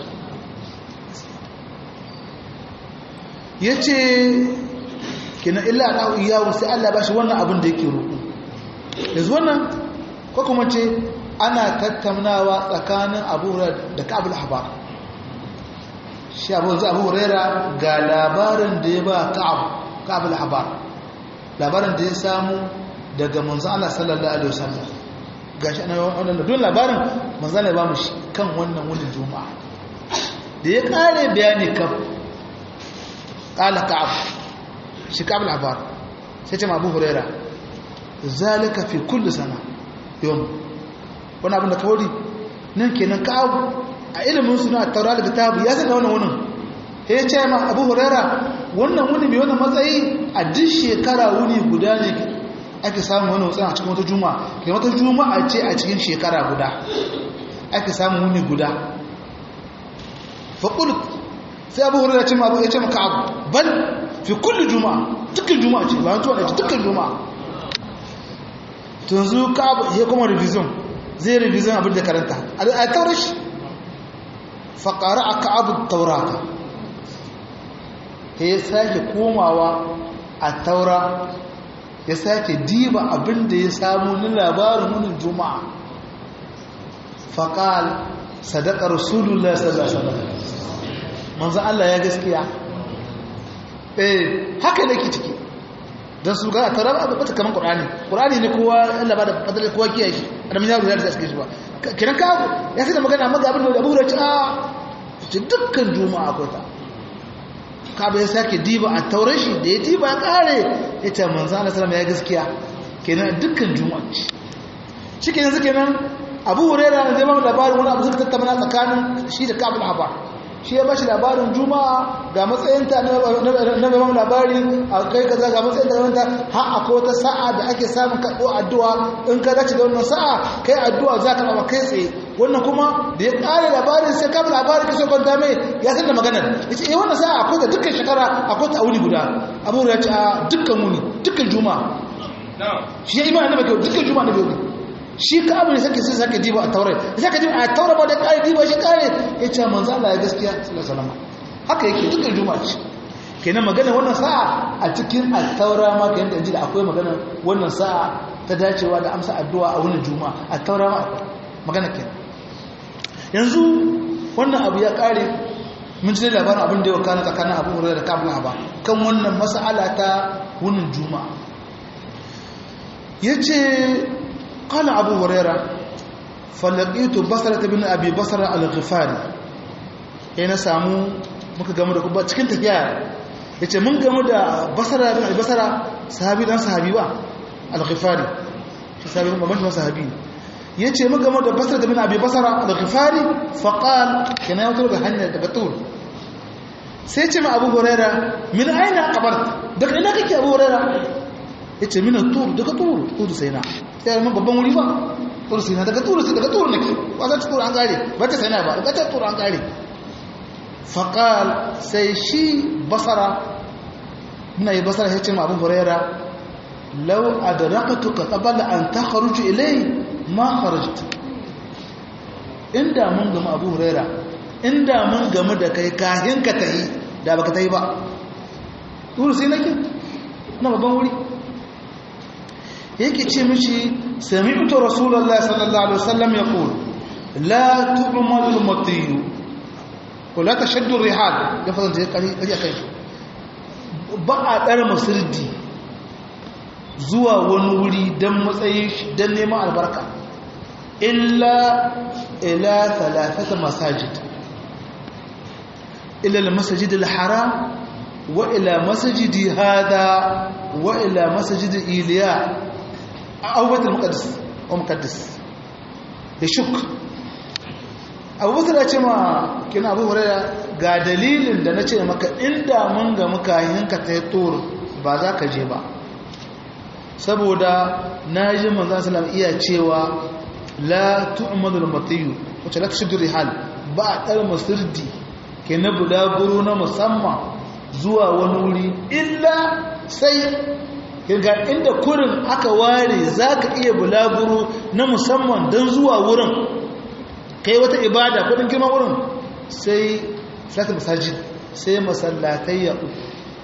Speaker 1: yace kina illa atahu iyahu sai Allah ya bashi wannan abin da yake roƙo yanzu wannan ko kuma ce ana tattaunawa tsakanin abu da ka'abul ahbar shi abu zai abu huraira ga labarin da ya ba ka'abul ahbar labarin da ya samu daga manzo Allah sallallahu alaihi wasallam gashi ana wannan don labarin manzo Allah ya ba mu shi kan wannan wani juma'a da ya kare bayani kan qala ka'ab shi ka'abul ahbar sai ce abu huraira zalika fi kulli sana yawm wani abin da kawai nan kenan kawo a ilimin suna taura da kitabu ya saka wannan wunin ya ce ma abu hurera wannan wuni mai wannan matsayi a duk shekara wuni guda ne ake samun wani wutsan a cikin wata juma'a ke wata juma'a ce a cikin shekara guda ake samun wuni guda faƙulut sai abu hurra ce ma abu ya ce maka abu bal fi kulli juma'a dukkan juma'a ce bayan tuwa ce dukkan juma'a tunzu ka abu ya kuma revision zai revision abin da karanta a taurar shi faƙara a ka abu taurata ya sake komawa a taura ya sake diba abin da ya samu ni labarin wunin juma'a faƙal sadaka rasulullah sallallahu alaihi wasallam manzo Allah ya gaskiya eh haka ne ke ciki dan su ga tarar abu bata kaman qur'ani qur'ani ne kowa Allah ba da fadar kowa kiyaye shi adam ya rubuta da suke shi ba kiran ka ya sai da magana maga abin da Abu Hurairah a ce dukkan juma'a akwai ta ka bai sake diba a tauran shi da ya diba ya kare ya ce manzo Allah sallallahu ya gaskiya kenan dukkan juma'a shi kenan suke nan Abu Hurairah zai ba mu labarin wani abu suka tattauna tsakanin shi da Ka'ab al-Ahbar shi ya bashi labarin juma'a ga matsayinta na gaban labari a kai kaza ga matsayinta na wanta har akwai wata sa'a da ake samun karɓo addu'a in ka dace da wannan sa'a kai addu'a za ka ɗaba kai tsaye wannan kuma da ya ƙare labarin sai kama labarin kashe kwanta mai ya san da maganar ya ce eh wannan sa'a akwai ta dukkan shekara akwai ta wuni guda abu ya ce a dukkan wuni dukkan juma'a shi ya imani na bai dukkan juma'a na bai shi ka abu ne sake sai sake diba a taurai da sake diba a taura ba da kare diba shi kare ya ce manzo Allah ya gaskiya sallallahu haka yake dukkan juma'a ce kenan magana wannan sa'a a cikin at-taura ma kayan da injila akwai magana wannan sa'a ta dacewa da amsa addu'a a wannan juma'a at-taura ma akwai magana kenan yanzu wannan abu ya kare mun ji labarin abin da ya wakana tsakanin Abu Hurairah da Kabul Haba kan wannan mas'ala ta wannan juma'a yace قال أبو هريرة فلقيت بصرة بن أبي بصرة الغفاري yana samu muka gamu da kuma cikin tafiya ya ce mun gamu da basara bin albasara sahabi dan sahabi ba al-ghifari shi sahabi ban babban sahabi ya ce mun gamu da basara bin abi basara al-ghifari faqal kana ya wutar da hanyar daga tur sai ce ma abu huraira min aina qabart daga ina kake abu huraira ya ce min tur daga tur tur sai na sai mun babban wuri ba tur sai na daga tur sai daga tur nake ba za ta tur an gare ba ta sai na ba ba ta tur an gare faqal sai shi basara muna yi basara ya ce ma abu huraira law adrakatuka qabla an takhruj ilay ma kharajta inda mun gama abu huraira inda mun gamu da kai kahin ka tayi da baka tayi ba tur sai nake na babban wuri yake ce mishi sami'tu rasulullahi sallallahu alaihi wasallam yaqul la tu'malu al-matiyu ko la tashaddu rihal ya fara da kari kari akai ba a dar musirdi zuwa wani wuri dan matsayin shi dan neman albarka illa ila thalathata masajid ila al-masjid al-haram wa ila masjidi hada wa ila masjid iliya abubakar mukaddis wa mukaddis da shuk abubakar ya ce ma kina abu huraira ga dalilin da na ce maka inda mun ga muka yinka ta yi ba za ka je ba saboda na ji manzan salam iya cewa la tu'madul matiyu wacce la tashuddu rihal ba a ɗar masirdi ke na bulaguro na musamman zuwa wani wuri illa sai ga inda kurin aka ware za ka iya bulaguro na musamman don zuwa wurin kai wata ibada kudin girman wurin sai salatul masajid sai masallatai ya uku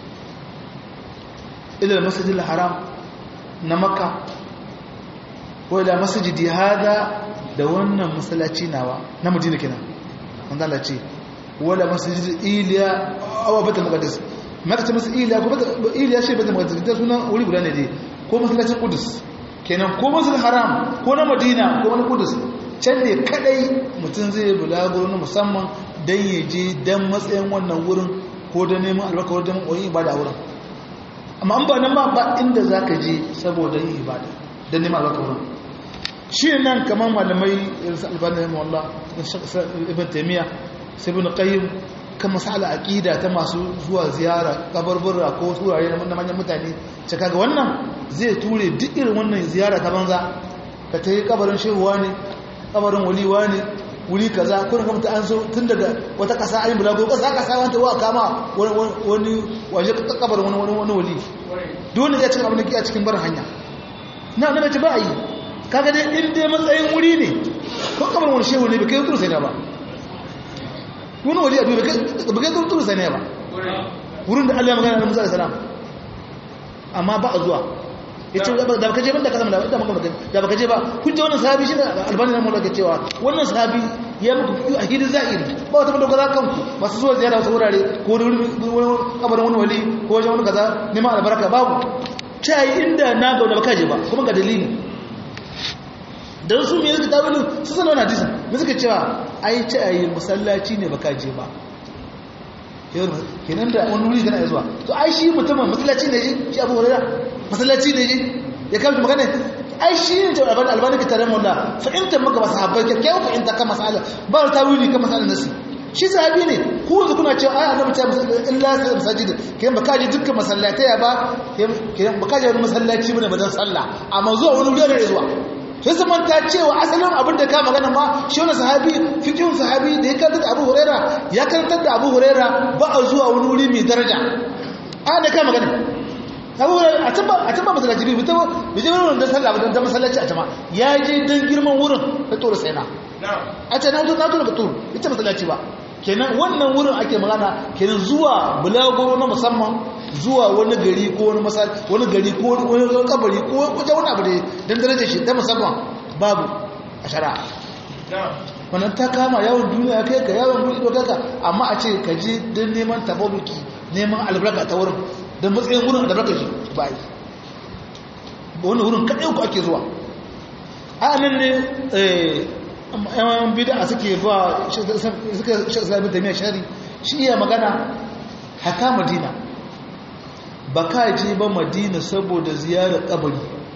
Speaker 1: ilal masajid haram na makka ko ila masajidi hada da wannan masallaci nawa na madina kenan wanda Allah ce wala masajid iliya aw batul muqaddas maka ce masa iliya ko iliya shi batul muqaddas da sunan wuri guda ne dai ko masallacin qudus kenan ko masjidil haram ko na madina ko na qudus can ne kadai mutum zai bulaguro na musamman dan ya je dan matsayin wannan wurin ko da neman albarka wurin wani ibada wurin amma an ba nan ba ba inda zaka je saboda yin ibada dan neman albarka wurin shi nan kamar malamai irinsu albani wallah ibn taimiyya sai ibn qayyim kan masala aqida ta masu zuwa ziyara kabarburra ko turare na manyan mutane ce kaga wannan zai ture duk irin wannan ziyara ta banza ka ta yi kabarin shehuwa ne kabarin waliwa ne wuri kaza kurin kamta an so tun daga wata kasa ayin bulago kasa kasa wanta wa kama wani waje kabar wani wani wani wali dole ya cikin abin da ke a cikin bar hanya na na mace ba a yi kaga dai in dai matsayin wuri ne ko kabar wani shehu ne bai kai turu sai ne ba wani wali a duniya bai kai turu sai ne ba wurin da Allah ya magana da Musa alaihi salam amma ba a zuwa yace da baka je ban da kasam da da maka da baka je ba kun je wannan sahabi shi da albani nan mulaka cewa wannan sahabi ya muku fiye a hidin zahiri ba wata madogara kanku masu zuwa ziyara wasu wurare ko da wani kabarin wani wali ko wajen wani kaza neman albarka babu cayi inda na ga da baka je ba kuma ga dalili dan su me suka tawili su sanar na hadisin me suka cewa ai cayi masallaci ne baka je ba kenan da wani wuri kana zuwa to ai shi mutumin masallaci ne shi abu hurairah masallaci ne je ya kamta magana ai shi ne ta albani albani ka tare mulla fahimtar maka ba sahabbai ka kyau fahimta kan masala ba ta tawili kan masala nasi shi sahabi ne ku yanzu kuna cewa ai annabi ta illa sai masajid kiyan baka je dukkan masallatai ba kiyan baka je wani masallaci bane ba dan sallah amma zuwa wani wuri ne zuwa sai su manta cewa asalin abin da ka magana ma shi wani sahabi fikin sahabi da ya karanta da abu huraira ya karanta da abu huraira ba a zuwa wani wuri mai daraja a da ka magana abu huraira a can ba masallaci bai fita bai je wurin da sallah ba don masallaci a cama ya je don girman wurin da tsoro sai na a ce na zo na zo daga tsoro ita masallaci ba kenan wannan wurin ake magana kenan zuwa bulagoro na musamman zuwa wani gari ko wani masal wani gari ko wani kabari ko wajen wani abu da dan darajar shi ta musamman babu a shari'a wannan ta kama yawon duniya kai ka yawon buɗe dokaka amma a ce ka je don neman tabaruki neman albarka ta wurin don matsayin wurin albarka shi ba yi wani wurin kaɗai ku ake zuwa a nan ne yan bida suke ba suka sami taimiyar shari shi iya magana haka madina ba ka je ba madina saboda ziyarar kabari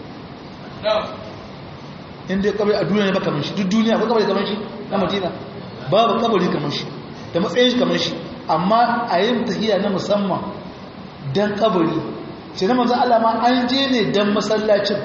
Speaker 1: inda kabari a duniya ne ba kamar shi duk duniya ko kabari kamar shi na madina babu kabari kamar shi da matsayin shi kamar shi amma a yin tahiya na musamman don kabari ce na manzan Allah ma an je ne don masallacin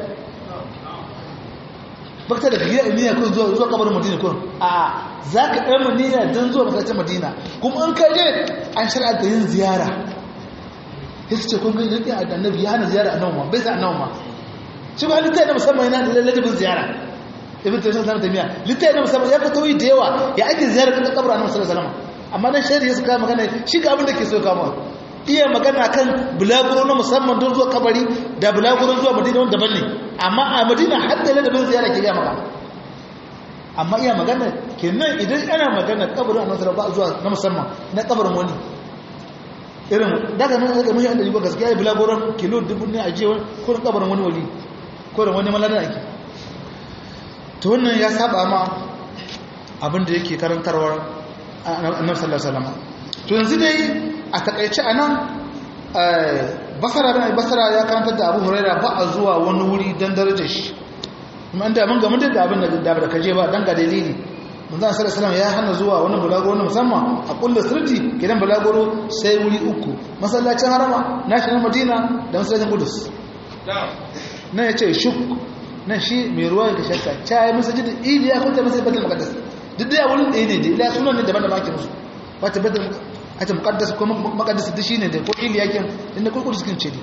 Speaker 1: bakta da gida niyya kun zuwa zuwa kabarin madina kun a za ka ɗan niyya don zuwa masallacin madina kuma an kai je an shar'anta yin ziyara ya ce kun gani yadda a annabi ya hana ziyara a nan ma bai sa a nan ma shi ba littafi na musamman yana da lalladabin ziyara ibn tayyib sanar tamiya littafi na musamman ya ka tauyi da yawa ya ake ziyara kan kabarin annabi sallallahu alaihi wasallam amma dan shari'a suka magana shi ga abin da ke so kama iya magana kan bulaguro na musamman don zuwa kabari da bulaguro zuwa madina wanda daban ne amma a madina har da ladabin ziyara ke gaya maka amma iya magana kenan idan ana magana kabarin annabi sallallahu zuwa na musamman na kabarin wani irin daga nan daga mun yanda yiwa gaskiya bulagoron kilo dubu ne a je ko kabarin wani wali ko da wani malada ake to wannan ya saba ma abin da yake karantarwar annabi sallallahu alaihi wasallam to yanzu dai a takaice anan basara bin basara ya karantar da Abu Huraira ba a zuwa wani wuri dan darajar shi kuma inda mun ga mun da abin da da kaje ba dan ga dalili manzo sallallahu alaihi ya hana zuwa wani bulagoro na musamman a kullu sirti gidan bulagoro sai wuri uku masallacin harama national madina da masallacin qudus nan yace shuk nan shi mai ruwa ga shakka cai masajid iliya ko ta masajid batul muqaddas duk da wurin ɗaya ne da ila sunan ne daban da ake musu wata batul ata muqaddas ko muqaddas duk shine da ko iliya kin inda ko qudus kin ce ne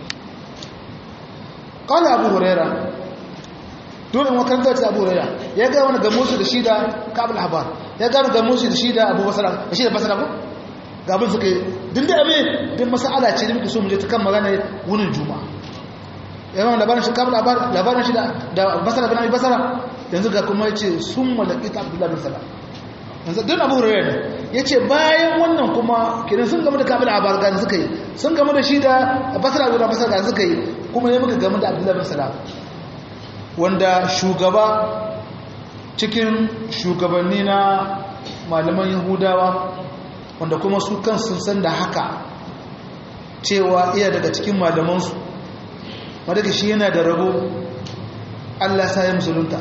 Speaker 1: qala abu hurairah dole makarantar ta abu raya ya ga wani gamo su da shi da kabul habar ya ga wani gamo su da shi da abu basara da shi da basara ko ga abin suka yi din da abin din masala ce da muke so mu je ta kan magana wunin juma'a ya ga labarin shi kabul habar labarin shi da basara bin abi basara yanzu ga kuma yace sun malaki ta abdullahi bin salam yanzu din abu raya ne yace bayan wannan kuma kiran sun gama da kabul habar ga suka yi sun gama da shi da basara bin basara ga suka yi kuma ya muka gama da abdullahi bin salam wanda shugaba cikin shugabanni na malaman yahudawa wanda kuma su kan sun san da haka cewa iya daga cikin malamansu wadda shi yana da rabo allah sa ya musulunta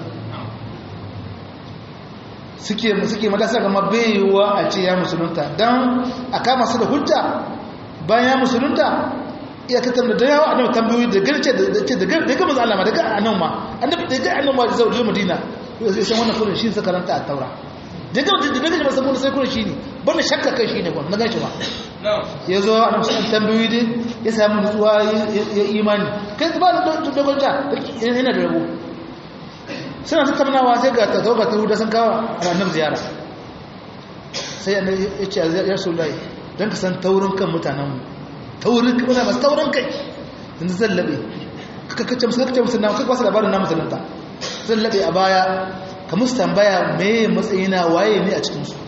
Speaker 1: suke suke matasa gama baiwa a ce ya musulunta don a kama su da hujja bayan ya musulunta iya ta tambaye da yawa annabi tambayoyi da garce da ce da da ga manzo Allah ma daga annabi ma annabi da ga annabi ma da zai Madina sai san wannan furin shi sa karanta a taura daga da daga ba saboda sai kuma shine banda shakka kai shine ba na gashi ba ya zo a nan tambayoyi dai ya samu nutsuwa ya imani kai ba da dogon ta yana da rabo suna tattaunawa sai ga ta tauba ta huda sun kawo a ranar ziyara sai ya ce ya rasu lai don ka san taurin kan mutanenmu taurin kan mutane masu taurin kai yanzu zan laɓe kakacce musu kakacce musu na kakwa su labarin na musulunta zan laɓe a baya ka musu tambaya mai matsayina waye ne a cikinsu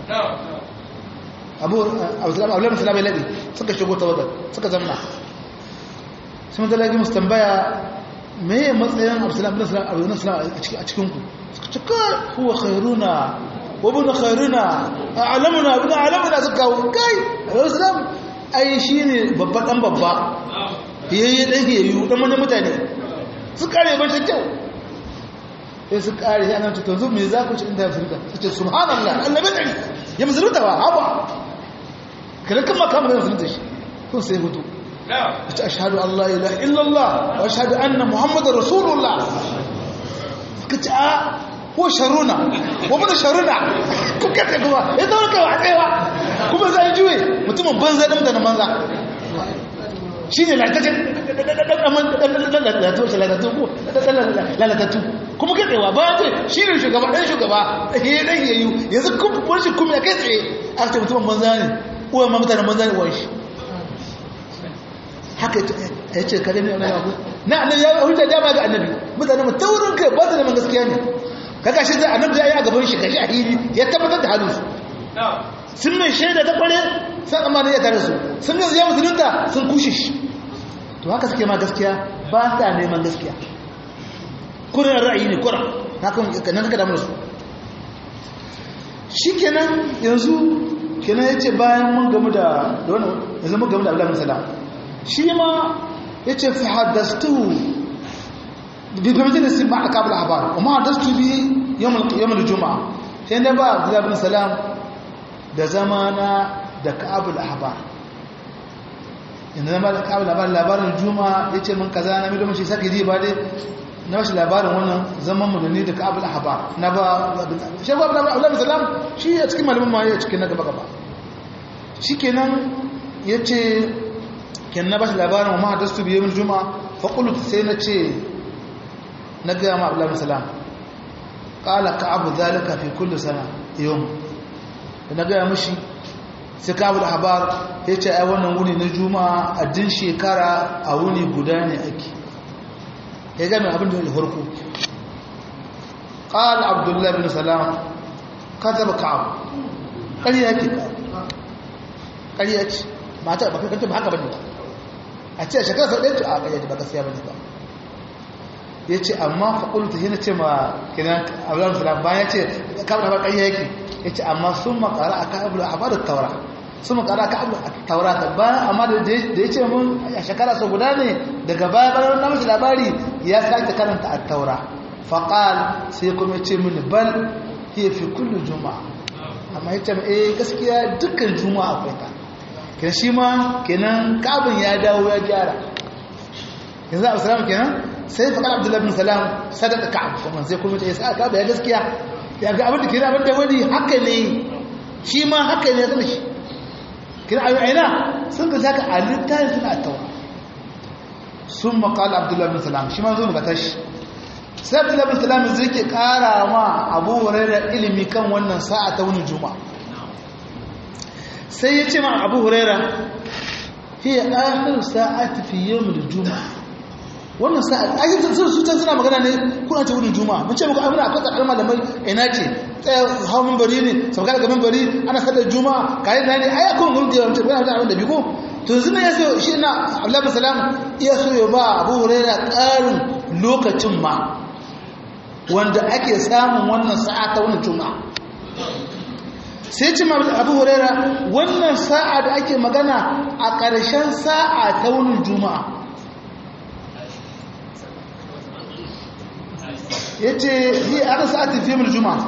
Speaker 1: abu abu musulama ya laɓe suka shigo ta wadda suka zamna sun zalagi musu tambaya me matsayin abdullahi bin salam a cikinku suka ce kai huwa khairuna wa bin khairuna a'lamuna bin a'lamuna suka kawo kai abdullahi ai shine babba dan babba yayye dan yayyu dan manyan mutane su kare ban kyau sai su kare sai annabi to zuwa me za ku ci inda ya furta su ce subhanallah Allah bai dari ya musulunta ba haba kada kuma kamar da musulunta shi kun sai hutu أشهد أن لا إله إلا الله وأشهد أن محمد رسول الله قلت آه هو شرنا ومن شرنا كم كيف يقول إذا لك واحد إيوه كم زي جوي متى من بنزا دم دم بنزا shine la ta la to la to ko la la to kuma kai tsayawa ba ce shine shugaba dan shugaba eh dan yayu yanzu kun wani kuma kai tsaye aka ce mutum banza ne uwa ma mutanen banza ne wani shi haka ya ce kare ne wani abu na annabi ya hujja dama ga annabi mutane mu taurin kai ba su da gaskiya ne kaga shi zai annabi ya yi a gaban shi kashi a hili ya tabbatar da halin su sun mai shaida ta kware sun amma ne ya tare su sun mai ya musulunta sun kushe shi to haka suke ma gaskiya ba sa neman gaskiya kurin ra'ayi ne kuran nan kaka damar su shi kenan yanzu kenan ya ce bayan mun gamu da wani yanzu mun gamu da abdullahi salam shi ma ya ce fi haddastu bi gwamnati da su ma a kabla habar kuma haddastu bi yamul juma'a sai na ba abdullahi bin salam da zamana da kabul habar inda zama da kabul habar labarin juma'a ya ce min kaza na midomin shi sake ji ba dai na wasu labarin wannan zaman mu da ni da kabul habar na ba shi ba abdullahi bin salam shi a cikin malamin ma ya cikin na gaba gaba shi kenan ya ce ken na bashi labarin wa mahadastu biyu min juma'a faƙulut sai na ce na gaya ma abu salam ƙala ka abu zalika fi kullu sana yau da na gaya mashi sai ka abu da habar ya ce ai wannan wuni na juma'a a din shekara a wuni guda ne ake ya gami abin da ya farko ƙala abdullahi bin salam ka taba ka abu ƙarya ke ƙarya ce ba ta ba kanta ba haka bane ba a ce shekara sau ɗaya a ƙarya ba gaskiya bane ba ya ce amma faƙulu ta hina ce ma kinan abuwan filan bayan ya ce kamar haɓar ƙarya yake ya ce amma sun makara a kabul a bada taura sun makara a kabul a taura ta bayan amma da ya ce mun a shekara sau guda ne daga baya bayan na mashi labari ya sake karanta a taura faƙal sai kuma ya ce mini bal ya fi kullu juma'a amma ya ce eh gaskiya dukkan juma'a akwai ta kenan shi ma kenan kabin ya dawo ya gyara yanzu abu salam kenan sai faƙar abdullahi bin salam sadaka ka'ab kuma sai kuma ya sa ka'ab ya gaskiya ya ga abin da kenan abin da wani haka ne shi ma haka ne zama shi kenan a aina sun ga zaka a littafin suna tawa sun maƙala abdullahi bin salam shi ma zo ga tashi sai abdullahi bin salam zai ke ƙara ma abu hurairah ilimi kan wannan sa'a ta wani juma'a sai ya ce ma abu huraira hiya akhir sa'ati fi yawm al-jum'a wannan sa'a ai sun su can suna magana ne kuna ce wurin juma'a mun ce muku abin akwai tsakar malamai ina ce tsaya hawan minbari ne sauka daga minbari ana sadar juma'a kai da ne ai akwai gurin da yawanci bayan abin da biko to yanzu ne yaso shi na Abdullahi bin Salam iya so ya ba Abu Huraira ƙarin lokacin ma wanda ake samun wannan sa'a ta wannan juma'a sai ce abu huraira wannan sa'a da ake magana a ƙarshen sa'a ta wani juma'a ya ce yi ana sa'atin fiye mil juma'a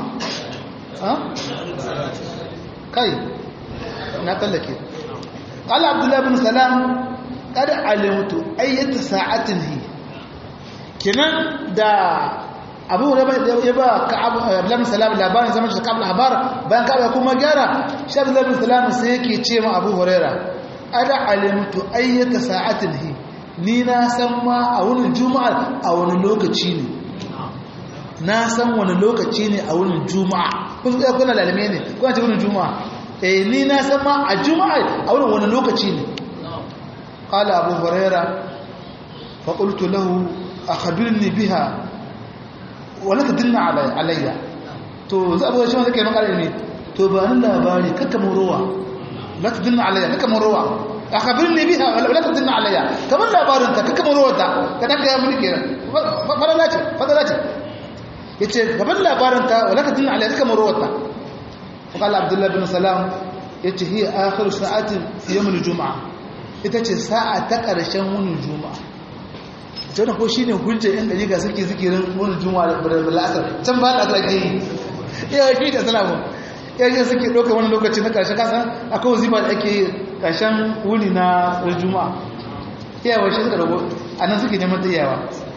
Speaker 1: kai na tallake ƙala abdullahi bin salam ƙada alimtu ayyata sa'atin hi kinan da abu hurairah ya ba ka'ab ibn salam labarin zaman shi ka'ab al-habar bayan ka'ab kuma gyara shi ibn salam sai yake ce ma abu hurairah ada alimtu ayyata sa'atin hi ni na san ma a wani juma'a a wani lokaci ne na san wani lokaci ne a wani juma'a kun tsaya kuna lalame ne kuna ce wani juma'a eh ni na san ma a juma'a a wani wani lokaci ne qala abu huraira fa qultu lahu akhbirni biha wa la tadinna alayya to za abu shi zai kai maka ne to ba ni labari kakka murowa la tadinna alayya kakka murowa akhbirni biha wa la tadinna alayya kamar labarin ka kakka murowa ta ka dan ga mulki fadala ce fadala ce yace gaban labarin ta wa la tadinna alayya kakka murowa ta qala abdullah bin salam yace hiya akhir sa'atin fi yawm al-jum'ah ita ce sa'a ta ƙarshen wunin juma'a ita da ko shi ne hujja yan ɗari ga suke zikirin wunin juma'a da lasar can ba da ake yi iya shi da salamu yayin suke ɗauka wani lokaci na ƙarshen kasan akwai wazifa da ake yi ƙarshen wuni na juma'a iyawa shi suka rago a nan suke neman tsayawa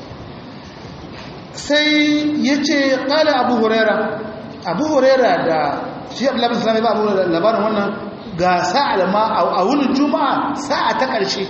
Speaker 1: sai ya ce ƙala abu huraira abu huraira da shi abu labin salami ba abu labarin wannan ga sa'a ma a wunin juma'a sa'a ta ƙarshe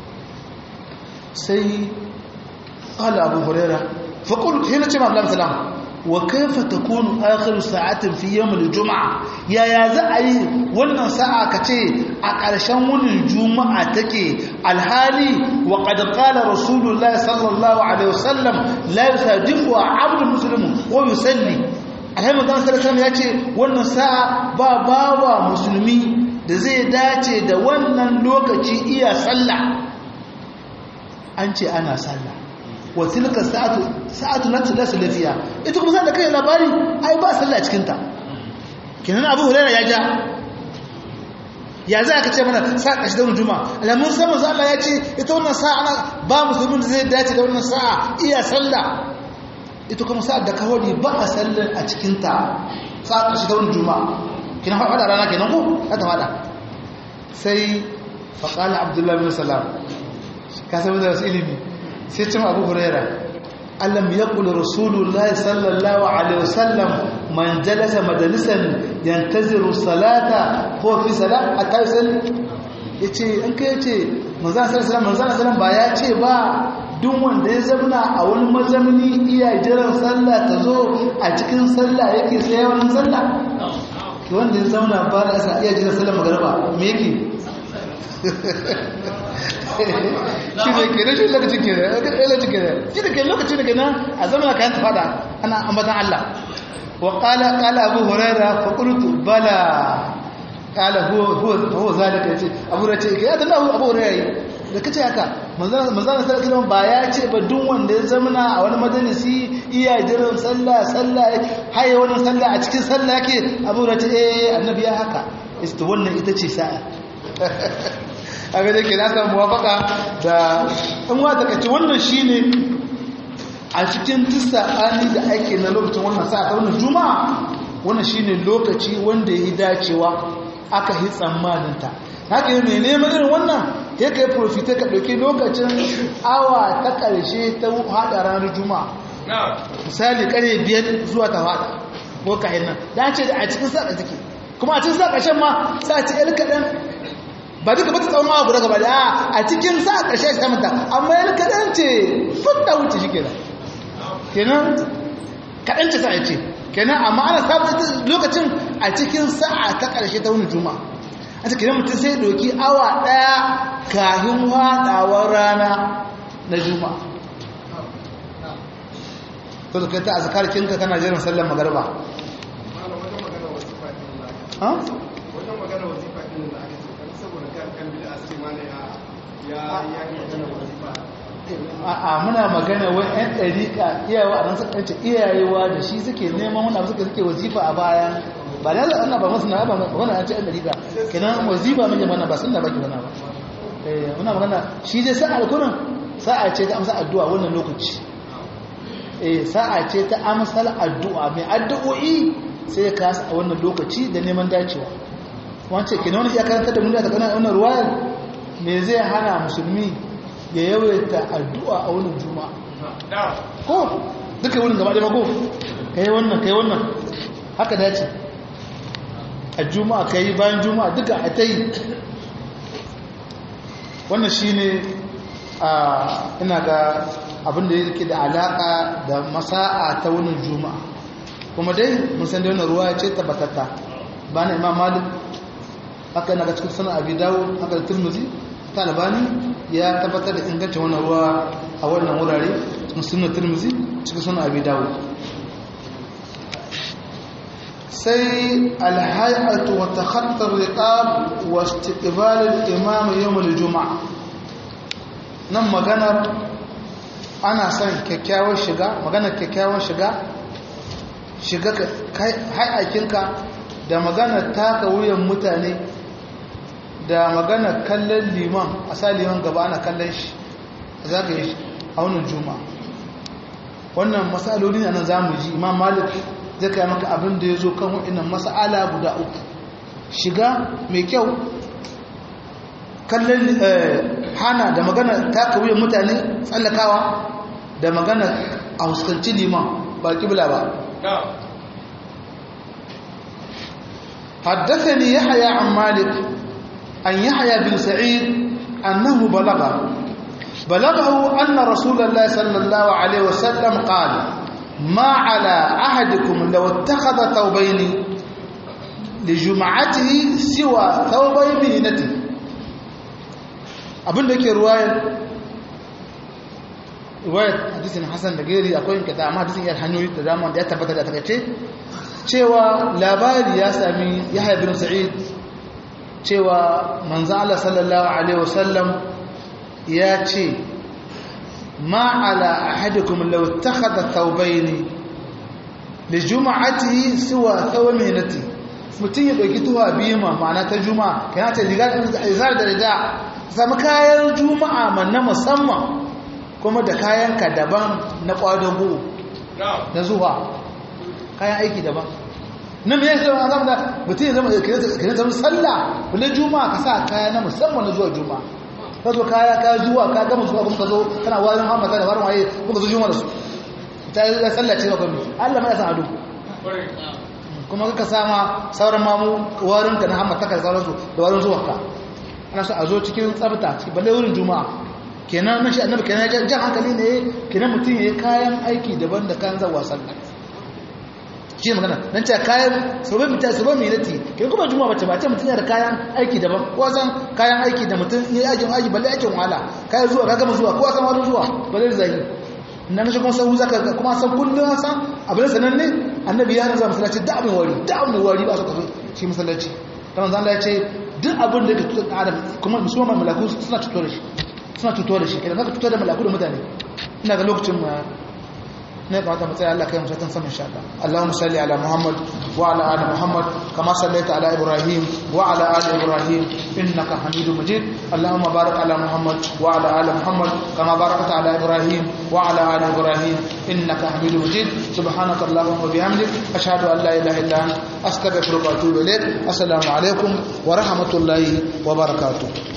Speaker 1: sai ƙala abu huraira faƙul hina ce ma'abu salam wa kaifa ta kunu akhiru sa'atin fi yawmil juma'a yaya za a yi wannan sa'a ka ce a ƙarshen wunin juma'a take alhali wa qad qala rasulullahi sallallahu alaihi wasallam la yusadifu 'abdu muslimun wa yusalli alhamdu sallallahu ya ce wannan sa'a ba bawa musulmi da zai dace da wannan lokaci iya sallah an ce ana sallah wa tilka sa'atu sa'atu lati la salafiya ita kuma sai da kai labari ai ba sallah cikin ta kenan Abu Hurairah ya ja ya za ka ce mana sa kashi da juma'a alamun sai manzo Allah ya ce ita wannan sa'a ana ba musulmin da zai dace da wannan sa'a iya sallah ita kuma sa'ar da kawai ba a sallar a cikin ta sa'a kashi da juma'a kina faɗa rana kenan ko haka faɗa sai faƙala abdullahi bin salam ka sami da wasu ilimi sai cin abu huraira allam ya kula rasulullahi sallallahu alaihi wasallam man jalasa majalisan yantaziru salata ko fi salat a kai sali ya ce an kai ce manzana sallallahu manzana sallallahu ba ya ce ba duk wanda ya zamana a wani mazamni iya jiran sallah ta zo a cikin sallah yake sai wani sallah wanda ya zauna ba da asa iya jiran sallah magaraba me yake shi ne ke rashin lokacin ke lokacin ke shi da ke lokacin da ke nan a zamana kayan ta fada ana ambatan Allah wa qala qala abu hurairah fa qultu bala qala huwa huwa huwa zalika yace abu hurairah ce ya dan abu hurairah da kace haka manzon manzon sallallahu ba ya ce ba duk wanda ya zamana a wani majalisi iya jiran sallah sallah haye wannan sallah a cikin sallah yake abu hurairah ce eh annabi ya haka ita wannan ita ce sa'a aga da ke na samu muwafaka da in wata kace wannan shine a cikin tisa'ani da ake na lokacin wannan sa'a ta wannan juma'a wannan shine lokaci wanda ya yi dacewa aka yi tsammanin ta haka yi mai neman irin wannan ya kai profita ka ɗauki lokacin awa ta ƙarshe ta haɗa ranar juma'a misali ƙare biyar zuwa ta haɗa ko kayan nan da ce da a cikin sa'a take kuma a cikin sa'a ƙarshen ma sa ci ƴar kaɗan ba duka ba ta tsawon abu daga ba da a cikin sa a ƙarshe ta mata amma yana kaɗan ce fudda wuce shi kenan kenan kaɗan ce sa'a ce kenan amma ana samun lokacin a cikin sa'a ta ƙarshe ta wani juma a cikin mutum sai doki awa ɗaya kahin waɗawar rana na juma to da kai ta azkar kinka kana jiran sallar magarba ha
Speaker 2: wajen magana wazifa ɗin da ake so saboda kan kan bid'a sai mana ya ya ya yi magana wazifa
Speaker 1: a muna magana wai yan ɗariƙa iyawa a nan suka ce iyayewa da shi suke neman wani abu suka suke wazifa a baya ba da Allah ba masu na ba wani an ce yan ɗariƙa kenan wazifa mun jama'a ba sun da baki wani ba eh muna magana shi dai sa'a kurin sa'a ce ta amsa addu'a wannan lokaci eh sa'a ce ta amsal addu'a mai addu'o'i sai ya kasa a wannan lokaci da neman dacewa wance kenan wani ya karanta da mun da kana wannan ruwayar me zai hana musulmi ya yawaita addu'a a wani juma'a ko duka wurin gaba ɗaya mako kai wannan kai wannan haka dace a juma'a kai bayan juma'a duka a ta yi wannan shi ne ina ga abin da yake da alaƙa da masa'a ta wunin juma'a kuma dai mun san da wannan ruwa ce tabbatatta ba na imam malik haka yana ga cikin sanar abi dawo haka da turmuzi ta albani ya tabbatar da ingancin wannan ruwa a wannan wurare cikin sunan turmuzi cikin sanar abi dawo sai alhayatu wa takhattar riqab wa istiqbal al-imam yawm al-jum'a nan maganar ana son kyakkyawar shiga maganar kyakkyawar shiga shiga hayakinka da maganar taka wuyan mutane da maganar kallon liman a sa liman gaba ana kallon shi za ka yi a wannan juma'a wannan matsaloli a nan za mu ji imam malik zai kai maka abin da ya zo kan waɗannan matsala guda uku shiga mai kyau kallon hana da magana taka wuyan mutane tsallakawa da magana a huskanci liman ba kibla ba حدثني يحيى عن مالك أن يحيى بن سعيد أنه بلغه بلغه أن رسول الله صلى الله عليه وسلم قال ما على أحدكم لو اتخذ ثوبين لجمعته سوى ثوبي مهنته abin da ke ruwayar ruwayar hadisin hassan da gari akwai yin kata amma hadisin yar hanyoyi da dama da ya tabbata da takaice cewa labari ya sami yahya bin sa'id cewa manzo Allah sallallahu alaihi wasallam ya ce ma ala ahadikum law ittakhadha thawbayn li jum'atihi suwa thawminati mutun ya dauki tuwa biyu ma ma'ana ta juma'a kana ta riga izar da rida samu kayan juma'a man na musamman kuma da kayan ka daban na kwadago na zuwa kayan aiki daban nan ya zama azam da mutum ya zama kire zama sallah wale juma'a ka sa kaya na musamman na zuwa juma'a ka zo kaya ka zuwa ka gama zuwa kuma ka zo kana wajen hamata da warin waye kuma zo juma'a da su ta yi da sallah ce ba kwami allah mai san ado kuma ka sama sauran mamu warin ka na hamata ka sauransu da warin zuwa ka ana so a zo cikin tsabta cikin balle wurin juma'a kenan nan shi annabi kenan jan hankali ne kenan mutum ya yi kayan aiki daban da kan zawa sallah shi magana nan ce kayan sabon mita sabon minati ke kuma juma bace ba ce mutum yana da kayan aiki daban ko san kayan aiki da mutum ya yi aiki balle aikin wahala kayan zuwa ka gama zuwa ko san wani zuwa balle zai nan shi kuma sau zaka kuma san kullun san abin sanan ne annabi ya nazama masallaci da abin wari da abin wari ba su kaso shi masallaci ta manzo Allah ya ce duk abin da ke tutar adam kuma musulman malaku suna tutar da shi suna tutar da shi kenan zaka tutar da malaku da mutane ina ga lokacin ne ba ta matsaya Allah kai musatan sama insha Allah Allahumma salli ala Muhammad wa ala ali Muhammad kama sallaita ala Ibrahim wa ala ali Ibrahim innaka Hamidum Majid Allahumma barik ala Muhammad wa ala ali Muhammad kama barakta ala Ibrahim wa ala ali Ibrahim innaka Hamidum Majid subhanaka Allahumma wa bihamdik ashhadu an la ilaha illa anta astaghfiruka wa atubu ilaik assalamu alaikum wa rahmatullahi wa barakatuh